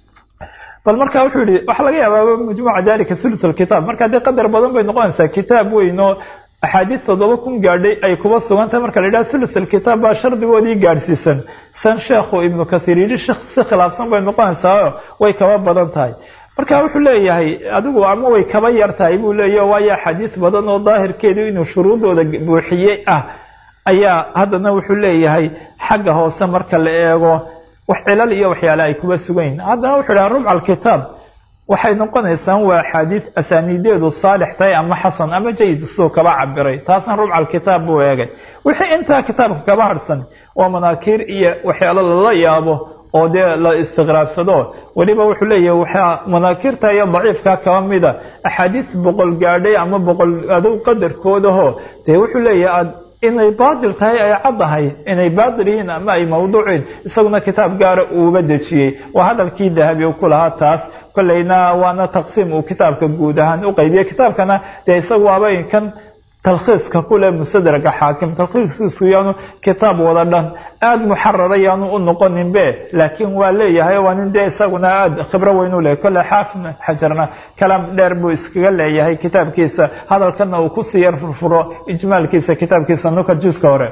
bal marka wuxuu yihi waxaa laga yaabaa majmuuca dalika thuluth alkitaab marka dee qadar badan bay noqonaysaa kitaab weyn oo axaadiis toddoba kun gaadhay ay kuba sugan tahay marka la yidhaha thuluth alkitaab baa shardigoodii gaadhsiisan san sheekhu ibnu kathiir yidhi si khilaafsan bay noqonaysaa way kaba badan tahay marka wuxuu leeyahay adigu ama way kaba yar tahay buu leeyahy waayo axaadiis badan oo daahirkeedu inuu shuruudooda buuxiyey ah ayaa haddana wuxuu leeyahay xagga hoose marka la eego wax cilal iyo waxyaale ay kuba sugayn haddana wuxuu dhaha rubca alkitaab waxay noqonaysaan waa axaadiis asaaniideedu saalix tahay ama xasan ama jayid siduu kaba cabiray taasna rubca alkitaab buu eegay wixii intaa kitaabka kaba harhsan oo manaakiir iyo waxyaalo lala yaabo oo dee la istiqraabsado weliba wuxuu leeyahay waxaa manaakiirta iyo daciifka kaba mida axaadiis boqol gaadhay ama boqol adow qadarkoodaho dee wuxuu leeyahay aad inay baatil tahay ay caddahay inay baatil yihiin ama ay mawduuciin isaguna kitaab gaara uuba dejiyey waa hadalkii dahabi u ku lahaa taas kolleyna waana taqsiim uu kitaabka guud ahaan u qaybiyey kitaabkana dee isagu waaba kan talkhiiska kule mustadraga xaakim talkhiiskiisu yaanu kitaab wada dhan aada muxarara yaanu u noqoninbe laakiin waa leeyahay waa nin dee isaguna aada khibro weyn u leeyahy kolle xaafid xajarna kalaam dheer buu iskaga leeyahay kitaabkiisa hadalkana uu kusii yar furfuro ijmaalkiisa kitaabkiisa nuka juska hore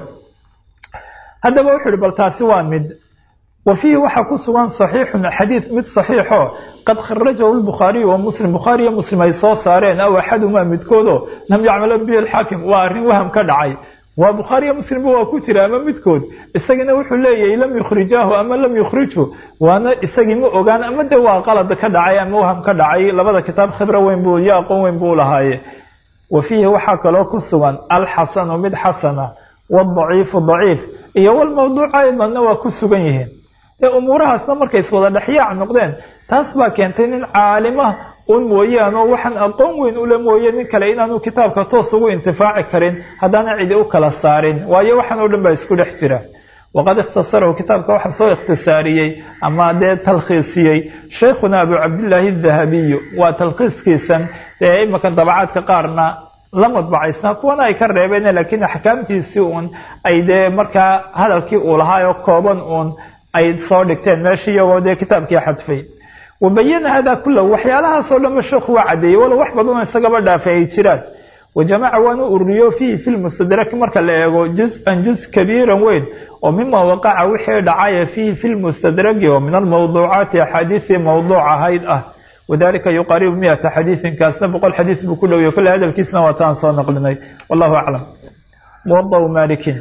haddaba wuxuu ihi bal taasi waa mid wa fiihi waxaa ku sugan saxiixun xadiid mid saxiixo qad kharajahu lbukhaariyu wa muslim bukhaari iyo muslim ay soo saareen aw axadumaa midkoodo lam yacmala bihi alxaakim waa arrin waham ka dhacay waa bukhaariyo muslimba waa ku jira ama midkood isagina wuxuu leeyahay lam yukhrijaahu ama lam yukhrijhu waana isagii ma ogaan ama de waa qalad ka dhacay ama waham ka dhacay labada kitaab khibro weyn buu iyo aqoon weyn buu lahaaye wa fiihi waxaa kaloo ku sugan alxasanu mid xasana wadaciifu daciif iyo walmawduuca aydanna waa ku sugan yihiin ee umuurahaasna markay iswada dhexyaac noqdeen taas baa keentay nin caalima un mooyaan oo waxaan aqoon weyn ule mooye nin kale inaanu kitaabka toos ugu intifaaci karin haddaana cidi u kala saarin waayo waxaan oo dhan baa isku dhex jira waqad ikhtasarahu kitaabka waxaa soo ikhtisaariyey ama dee talkhiisiyey sheikhuna abu cabdillaahi dahabiyu waa talkhiiskiisan dee imanka dabacaadka qaarna la madbacaysnaa kuwana ay ka reebeen laakiin axkaamtiisii uun ay dee markaa hadalkii uu lahaayoo kooban uun ay soo dhigteen meesha iyagoo dee kitaabkii xadfay wabayana hada kulahu waxyaalahaasoo dhanba sheekhu waa caddeeyey walow wax badanoo isagaba dhaafay ay jiraan wajamaca waanu ururiyo fiihi fi lmustadrak marka la eego juz-an juz kabiiran weyn oo mima waqaca wixii dhacaya fiihi fi lmustadraki oo min almawduucaati axaadiisii mawduuc ahayd ah wadalika yuqaaribu miata xadiisin kaasna boqol xadiis buu ku dhowya kolle hadalkiisna waa taan soo naqlinay wallahu aclam muwadau malikin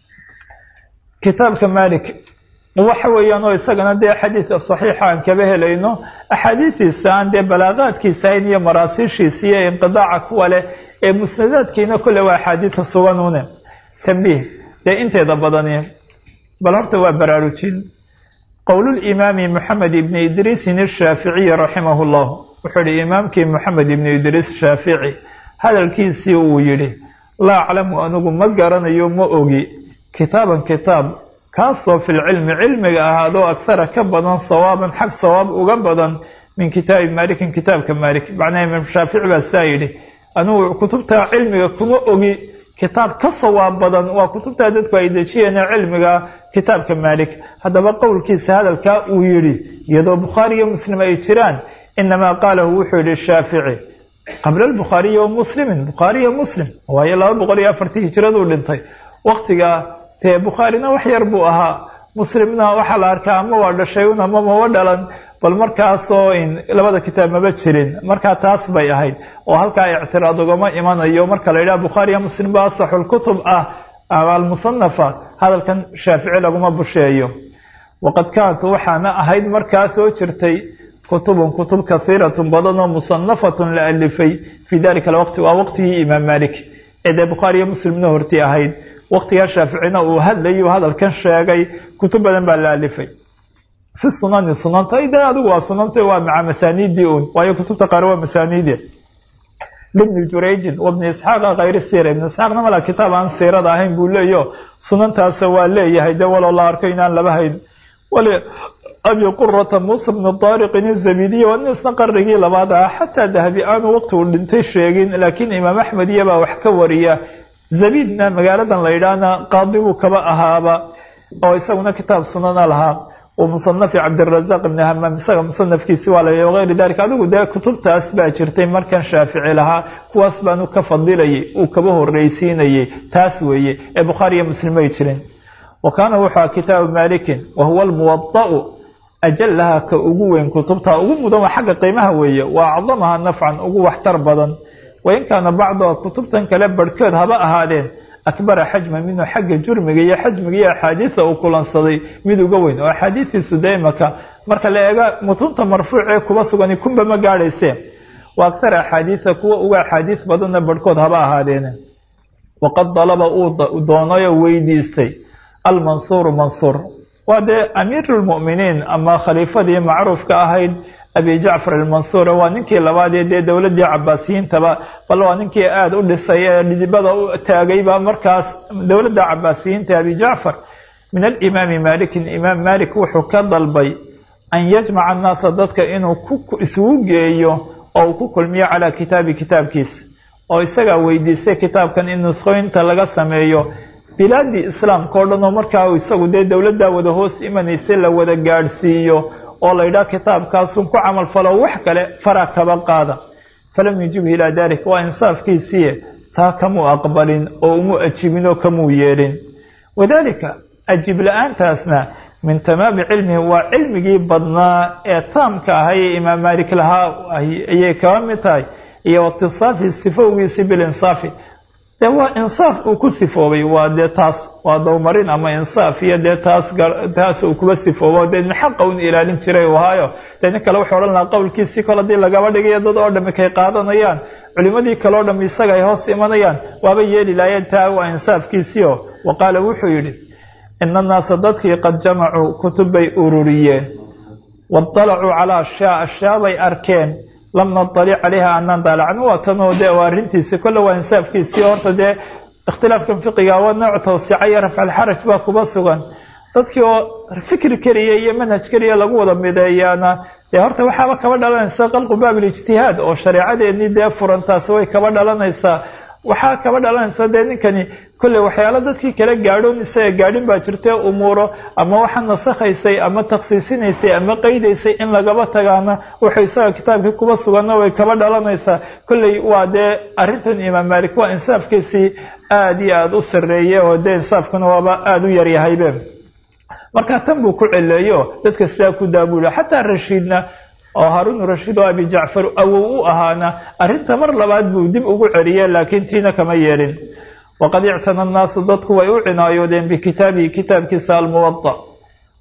kitaabka malik waxa weeyaan oo isagana dee xadiidka saxiixa aan kaba helayno axaadiistiisa aan dee balaaqaadkiisa ayn iyo maraasiishiisa iyo inqidaaca kuwa leh ee musnadaadkiina kolle waa axaadiidka suganune tambiih dee inteeda badani bal horta waa baraarujin qowlulimaami moxamed ibni idriisin ashaaficiyi raximahu llah wuxuu yihi imaamkii moxamed ibni idriis shaafici hadalkiisii uu yidhi laa aclamu anigu ma garanayo ma ogi kitaaban kitaab kaasoo filcilmi cilmiga ahaadoo akhara ka badan sawaaban xag sawaab uga badan min kitaabi maalikin kitaabka maalik macnaha imaam shaafici baa saa yidhi anigu kutubta cilmiga kuma ogi kitaab ka sawaab badan waa kutubtaa dadku ay dejiyeene cilmiga kitaabka maalik haddaba qowlkiisa hadalkaa uu yidhi iyadoo bukhaari iyo muslim ay jiraan inamaa qaalahu wuxuu yihi shaafici qabla albukhaariyi wa muslimin bukhaari iyo muslim waayo laba boqol iyo afartii hijiraduu dhintay waktigaa dee bukhaarina wax yar buu ahaa muslimna waxaa la arkaa ama waa dhashay un ama maba dhalan bal markaasoo labada kitaab maba jirin markaa taas bay ahayd oo halkaa ictiraad ugama imanayo marka la yidhaha bukhaariya muslim ba asaxulkutub ah almusanafa hadalkan shaafici laguma busheeyo waqad kaanat waxaana ahayd markaa soo jirtay kutubun kutub kahiiratun badan oo musanafatun la alifay fii dalika alwaqti waa waqtigii imaam malik ee dee bukhaariya muslimna horti ahayd waqtigaa shaaficina uu hadlayuu hadalkan sheegay kutub badan baa la alifay fi sunani sunanta de adigu waa sunanta waa maca masaaniidii un waayo kutubta qaar waa masaaniide libni jurayjin wabni isxaaqa khayri siira ibni isxaaqna mala kitaab aan siirada ahayn buu leeyo sunantaasa waa leeyahay dee waloo la arko inaan laba hayn wali abi qurata muusa bnu daariqin izabidiya waa nin isna qarnigii labaad ah xataa dahabi aanu waqti uu dhintay sheegin laakiin imaam axmed iyabaa wax ka wariya zabidna magaaladan la yidhaahna qaadi buu kaba ahaaba oo isaguna kitaab sunana lahaa musanafi cabdirazaq ibni hamaam isaga musanafkiisi waa la wagayri dalika adigu dee kutubtaas baa jirtay markan shaafici lahaa kuwaas baanu ka fadilayay uu kaba horreysiinayay taas weeye ee bukhaari iyo muslim ay jirin wa kaana wuxua kitaabu malikin wa huwa almuwada'u ajalaha ka ugu weyn kutubta ugu mudan waa xagga qiimaha weeye wa acdamaha nafcan ugu waxtar badan wain kaana bacduha kutubtan kale barhkood haba ahaadeen akbara xajma minhu xagga jurmiga iyo xajmiga iyo axaadiida uu kulansaday mid uga weyn oo axaadiistiisu dee imaka marka la eega mutunta marfuucee kuba sugani kunba ma gaadhaysee wa akhara axaadiida kuwa uga axaadiis badanna barhkood haba ahaadeene waqad dalaba uu doonayoo weydiistay almansuuru mansuur waa dee amiirulmu'miniin ama khaliifadii macruufka ahayd abi jacfar almansuur waa ninkii labaadee dee dowladii cabaasiyiintaba bal waa ninkii aada u dhisay ee dhidibada u taagayba markaas dowladda cabaasiyiinta abi jacfar min alimaami malikin imaam malik wuxuu ka dalbay an yajmaca annaasa dadka inuu isugu geeyo oo uu ku kulmiyo calaa kitaabi kitaabkiisa oo isagaa weydiistay kitaabkan in nusqooyinta laga sameeyo bilaadii islaamka o dhan oo markaa isagu dee dowladdaa wada hoos imanaysay la wada gaadhsiiyo oo la yidhaha kitaabkaasun ku camal falo wax kale fara kaba qaada falam yujibhu ilaa dalik waa insaafkiisiiye taa kamuu aqbalin oo umu ajibin oo kamuu yeelin wadaalika ajib la-aantaasna min tamaami cilmihi waa cilmigii badnaa ee taamka ahay ee imaam maalik lahaa ayay kaba mid tahay iyo watisaafi sifowgiisi bilinsaafi dee waa insaaf uu ku sifoobay waa dee taas waa dowmarin ama insaaf iyo dee taas taas uu kuba sifoobo dee xaqa un ilaalin jiray u ahaayo dee nin kale wuxuu odhan lahaa qowlkiisii kol haddii lagaba dhigayo dad oo dhami kay qaadanayaan culimadii kale o dham isaga ay hoos imanayaan waaba yeeli laayeen taa waa insaafkiisiio wa qaala wuxuu yidhi ina annaasa dadkii qad jamacuu kutub bay ururiyeen waطalacuu calaa ashyaa ashyaa bay arkeen lam naطalic calayha anaan daalacno waa tanoo dee waa arrintiisi kolle waa insaafkiisii horta dee ikhtilaafkan fiqiga waa nooc tawsica iyo rafcalxaraj baa kuba sugan dadkii oo fikri keliya iyo manhaj keliya lagu wada mideeyaana dee horta waxaaba kaba dhalanaysa qalqu baabilijtihaad oo shareecadeennii dee furantaasi way kaba dhalanaysaa waxaa kaba dhalanaysa dee ninkani kolley waxyaalo dadkii kala gaadhoon isaga gaadhin baa jirtee umuuro ama waxa nasakhaysay ama taksiisinaysay ama qeydaysay in lagaba tagaana wuxuu isaga kitaabkii kuba suganna way kaba dhalanaysaa kolley waa dee arrintan imaam maalik waa insaafkiisii aada iyo aada u sarreeye oo dee insaafkuna waaba aada u yaryahaybe marka tan buu ku celeeyo dadka sidaa ku daabuula xataa rashiidna oo haarun rashiid oo abi jacfar awow u ahaana arrinta mar labaad buu dib ugu celiye laakiin tiina kama yeelin waqad ictana annaasu dadku way u cinaayoodeen bikitaabihi kitaabkiisa almuwada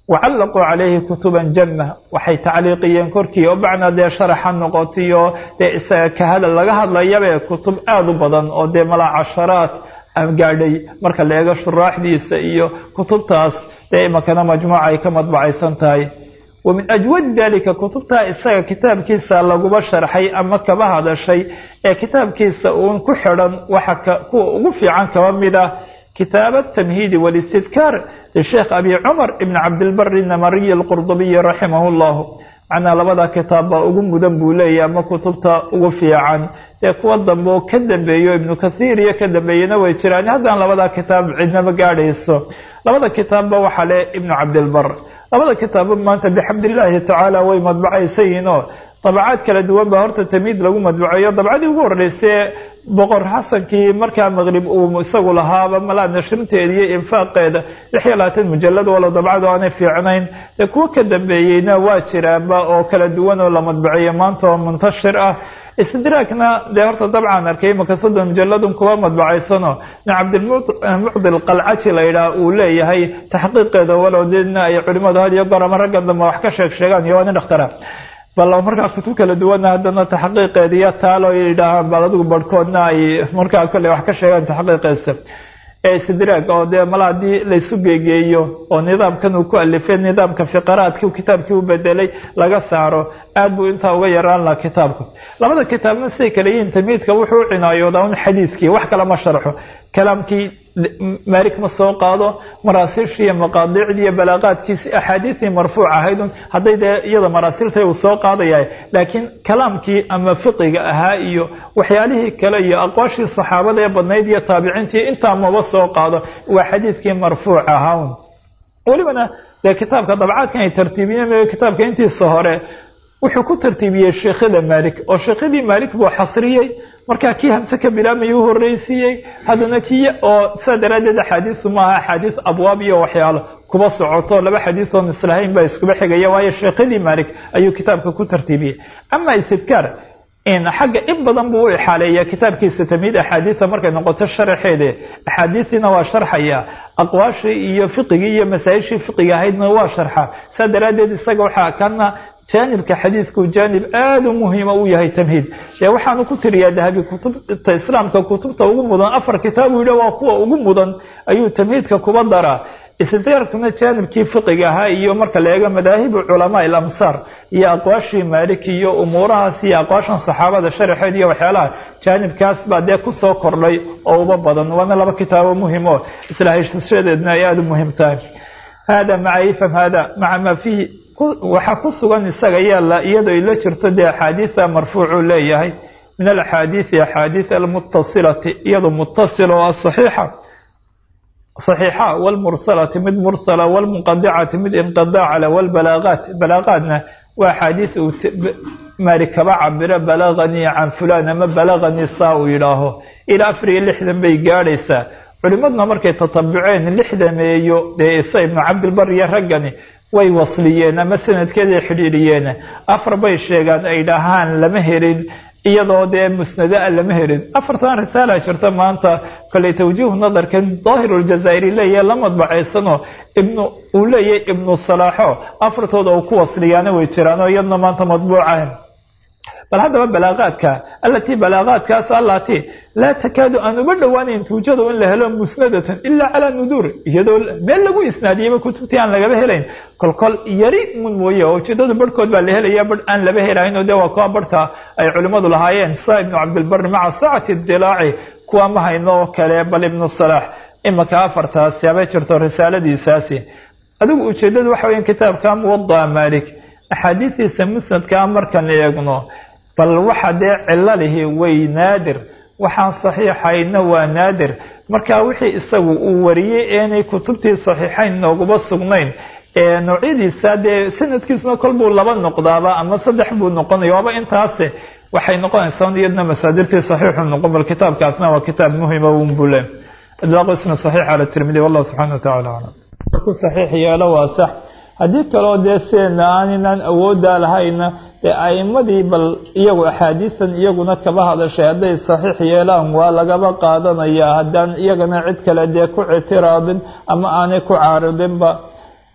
wacallaquu calayhi kutuban janna waxay tacliiqiyeen korkii oo bacnaa dee sharaxa noqotiyo dee isaga ka hadal laga hadlayabe kutub aada u badan oo dee malaa casharaad gaadhay marka la eego shuraaxdiisa iyo kutubtaas dee imakana majmuuca ay ka madbacaysan tahay wa min ajwadi dalika kutubtaa isaga kitaabkiisa laguba sharxay ama kaba hadashay ee kitaabkiisa uun ku xidhan waxa kuwa ugu fiican kaba mid ah kitaab atamhiidi walistidkaar lisheekh abi cumar ibn cabdilbari namariyi alqurdubiyi raximah llahu macnaa labada kitaab baa ugu mudan buu leeyahy ama kutubta ugu fiican dee kuwa dambe oo ka dambeeyo ibnu kathiir iyo ka dambeeyena way jiraan haddana labada kitaab cidnama gaadhayso labada kitaabba waxaa le ibnu cabdilbar labada kitaabba maanta bixamdillaahi tacaala way madbacaysan yihiin oo dabacaad kala duwan baa horta tamiid lagu madbuceeyo dabcadii ugu horreysay boqor xasankii markaa maqrib uu isagu lahaaba malaa nashrinteeda iyo infaaqeeda lix iyo labaatan mujalad walo dabcadu aanay fiicnayn dee kuwo ka dambeeyeyna waa jiraanba oo kala duwan oo la madbuceeyo maanta oo muntashir ah istidraagna dee horta dabcan arkay imaka soddon mujaladun kuwa madbacaysano nin cabdilmucdi qalcaji la yidhaah uu leeyahay taxqiiqeeda walow dina ay culimadu had iyo goor ama raggan dambe wax ka sheeg sheegaan iyo waa nin dhakhtara bal markaa kutub kala duwana haddana taxqiiqeeda iyo taalo yidhaahaan bal adigu barhkoodna ay markaa kolley wax ka sheegaan taxqiiqeesa ee istidraag oo dee mala haddii laysu geegeeyo oo nidaamkan uu ku alifay nidaamka fiqaraadki kitaabkii u bedelay laga saaro aad buu intaa uga yaraan laha kitaabka labada kitaabna siday kale yihiin tamiidka wuxuu u cinaayoodaa un xadiidkii wax kale ma sharxo kalaamkii maalik ma soo qaado maraasiishii iyo maqaadiicdii iyo balaaqaadkiisi axaadiistii marfuuc ahayd un hadday dee iyada maraasiiltay uu soo qaadaya laakiin kalaamkii ama fiqiga ahaa iyo waxyaalihii kale iyo aqwaashii saxaabada ee badnayd iyo taabiciintii intaa maba soo qaado waa xadiidkii marfuuc ahaa un welibana dee kitaabka dabcaadkan ay tartiibiyeen kitaabka intiisa hore wuxuu ku tartiibiyey sheekhada maalik oo sheekhadii maalik buu xasriyey markaa kii hamse ka bilaabmaya u horreysiiyey haddana kii oo saa daraaddeed axaadiisu maaha axaadiis abwaab iyo waxyaalo kuba socoto laba xadiis oon islahayn baa iskuba xigaya waayo sheekhadii maalik ayuu kitaabka ku tartiibiyey ama istidkaar xagga in badan buu u ixaaleeya kitaabkiisa tamiid axaadiisa markay noqoto sharaxeede axaadiistiina waa sharxaya aqwaashii iyo fiqigii iyo masaa-ishii fiqiga ahaydna waa sharxa saa daraaddeed isaga waxaa kana jaanibka xadiidku jaanib aada u muhiima u yahay tamhiid dee waxaanu ku tiriyaa dahabi kutubta islaamka kutubta ugu mudan afar kitaab uu yidhi waa kuwa ugu mudan ayuu tamhiidka kuba daraa istidraarkuna jaanibkii fiqiga ahaa iyo marka la eego madaahibu culamaa ilamsaar iyo aqwaashii maaliki iyo umuurahaas iyo aqwaashan saxaabada sharaxeed iyo waxyaalaha jaanibkaas baa dee kusoo kordhay oo uba badan waana laba kitaabo muhim oo isla haysashadeedna ay aada u muhiim tahay hada maca ifham hada maca maa fiihi waxaa ku sugan isaga yaala iyadoo ila jirto dee axaadiida marfuucuu leeyahay min alaxaadiidi axaadiid almutasilati iyadoo mutasil oo asaxiixa صaxiixa wاlmursalati mid mursala wاlmunqadicati mid inqidaaca leh wاlbalaagaat balaagaadna waa axaadiid uu maali kaba cabiro balaganii can fulan ama balaganii saa uu yidhaaho ilaa afar iyo lixdan bay gaadhaysaa culimaduna markay tatabuceen lixdameeyo dee isa ibnu cabdilbar iyo raggani way wasliyeen ama sanadkeeday xidhiidhiyeen afar bay sheegaan ay dhahaan lama helin iyadoo dee musnada a lama helin afartan risaala jirta maanta koley tawjiihu nadarkan daahir ljazaa'iri leeyahay la madbacaysano ibnu uu leeyahay ibnu salaaxo afartooda uu ku wasliyaana way jiraan oo iyadna maanta madbuucahan bal haddaba balaaqaadka alatii balaaqaadkaas alatii laa takaadu aan uba dhowaanayn tuujadu in la helo musnadatan ilaa calaa nuduur iyadoo meel lagu isnaadiyeyba kutubtii aan lagaba helayn kolkol yari mun mooye oo ujeedada barhkood baa la helaya bar aan laba helaynoo dee waa kuwa barhka ay culimmadu lahaayeen saa ibnu cabdilbari maca saacati idilaaci kuwa ma hayno oo kale bal ibnu salaax imaka afartaasi habay jirto risaaladiisaasi adigu ujeedadu waxa weya kitaabka muwadaa maalik axaadiistiisa musnadkaa markaan eegno bal waxa dee cilo lihi way naadir waxaan saxiixayna waa naadir marka wixii isagu uu wariyey eenay kutubtii saxiixayn nooguma sugnayn ee noocyadiisa dee sanadkiisuna kol buu laba noqdaaba ama saddex buu noqonaya waaba intaase waxay noqonaysaa iyadna masaadirtii saxiixu noqon bal kitaabkaasna waa kitaab muhima un bule idlaaqu ismi saxiix cala tirmidi wallahu subxana wa tacala aclam markuu saxiix yeelo waa sax haddii kaloo dee sideena aaninaan awooddaa lahayna dee a'imadii bal iyagu axaadiisan iyaguna kaba hadashay hadday saxiix yeelaan waa lagaba qaadanayaa haddaan iyagana cid kale dee ku ictiraadin ama aanay ku caaridinba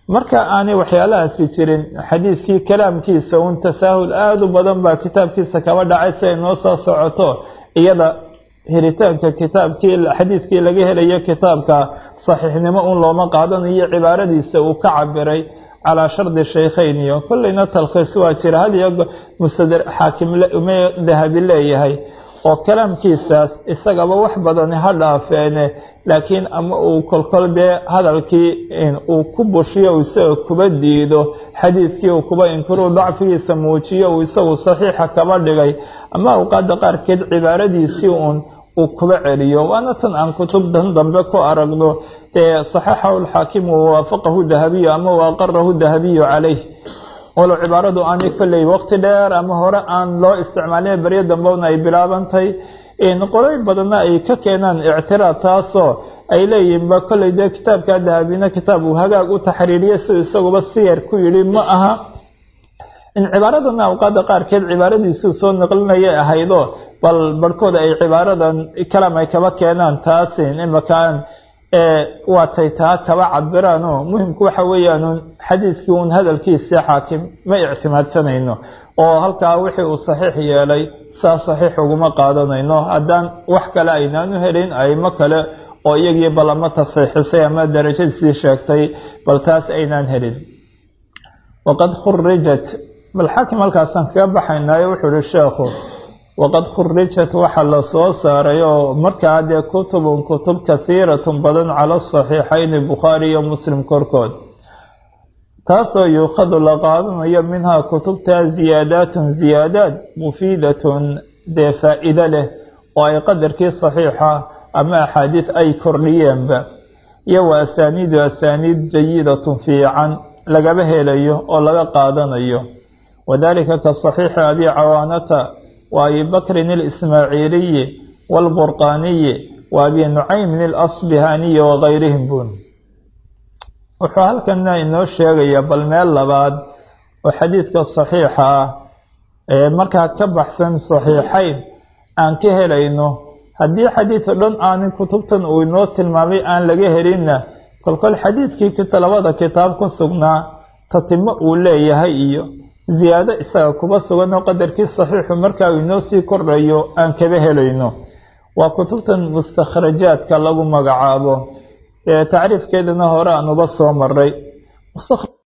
marka aanay waxyaalahaasi jirin xadiidkii kalaamkiisa un tasaahul aada u badan baa kitaabkiisa kaba dhacay si ay noo soo socoto iyada helitaanka kitaabkii xadiidkii laga helayo kitaabka saxiixnimo un looma qaadanayo cibaaradiisa uu ka cabiray calaa shardi shaykhayn iyo kolleyna talkhiis waa jira had iyo mustader xaakim dahabi leeyahay oo kalaamkiisaas isagaba wax badani ha dhaafeene laakiin ama uu kolkol dee hadalkii uu ku bushiyo uu isaga kuba diido xadiidkii uu kuba inkiruu dacfigiisa muujiyo uu isagu saxiixa kaba dhigay ama awqaada qaarkeed cibaaradiisii uun uu kuba celiyo waana tan aan kutubtan dambe ku aragno ee saxaxahu lxaakimu wawaafaqahu dahabiyu ama waaqarahu dahabiyu calayh walow cibaaradu aanay kolley waqti dheer ama hore aan loo isticmaalin beryo dambena ay bilaabantay qolooyin badanna ay ka keenaan ictiraad taasoo ay leeyihinba kolley dee kitaabka dahabina kitaab uu hagaag u taxriiriye siduu isaguba siyar ku yidhi ma aha in cibaaradana awqaada qaarkeed cibaaradiisuu soo naqlinayay ahaydo bal barhkooda ay cibaaradan kalaam ay kaba keenaan taasin imakaan waatay taa kaba cabiraanoo muhimku waxa weeyaan xadiidkii uun hadalkiisa xaakim ma ictimaadsanayno oo halkaa wixii uu saxiix yeelay saa saxiix uguma qaadanayno haddaan wax kale aynaanu helin aymo kale oo iyagii bal ama tasxiixisay ama darajadiisii sheegtay bal taas aynaan helin waqad khurijat bal xaakim halkaasaan kaga baxaynaayo wuxuu ihi sheekhu waqad khurijat waxaa la soo saaray oo markaa dee kutubun kutub kahiiratun badan cala saxiixayni bukhaari iyo muslim korkood taasoo yuukhadu la qaadanayo minhaa kutubtaa ziyaadaatun ziyaadaad mufiidatun dee faa-iido leh oo ay qadarkii saxiixa ama axaadiis ay kordhiyeenba iyo wa asaaniidu asaaniid jayidatun fiican lagaba helayo oo laga qaadanayo wadalika ka saxiixi abi cawaanata wa abi bakrin alismaaciiliyi waalburqaaniyi wa abi nucaymin alasbihaaniyi wagayrihim bun wuxuu halkana inoo sheegayaa bal meel labaad oo xadiidka saxiixa ah ee markaa ka baxsan saxiixayn aan ka helayno haddii xadiid o dhan aanin kutubtan uu inoo tilmaamay aan laga helinna kolkol xadiidkii labada kitaab ku sugnaa tatimo uu leeyahay iyo ziyaado isaga kuba sugan oo qadarkii saxiixu markaa uu inoo sii kordhayo aan kaba helayno waa kutubtan mustakhrajaadka lagu magacaabo tacriifkeedana hore aan uba soo maray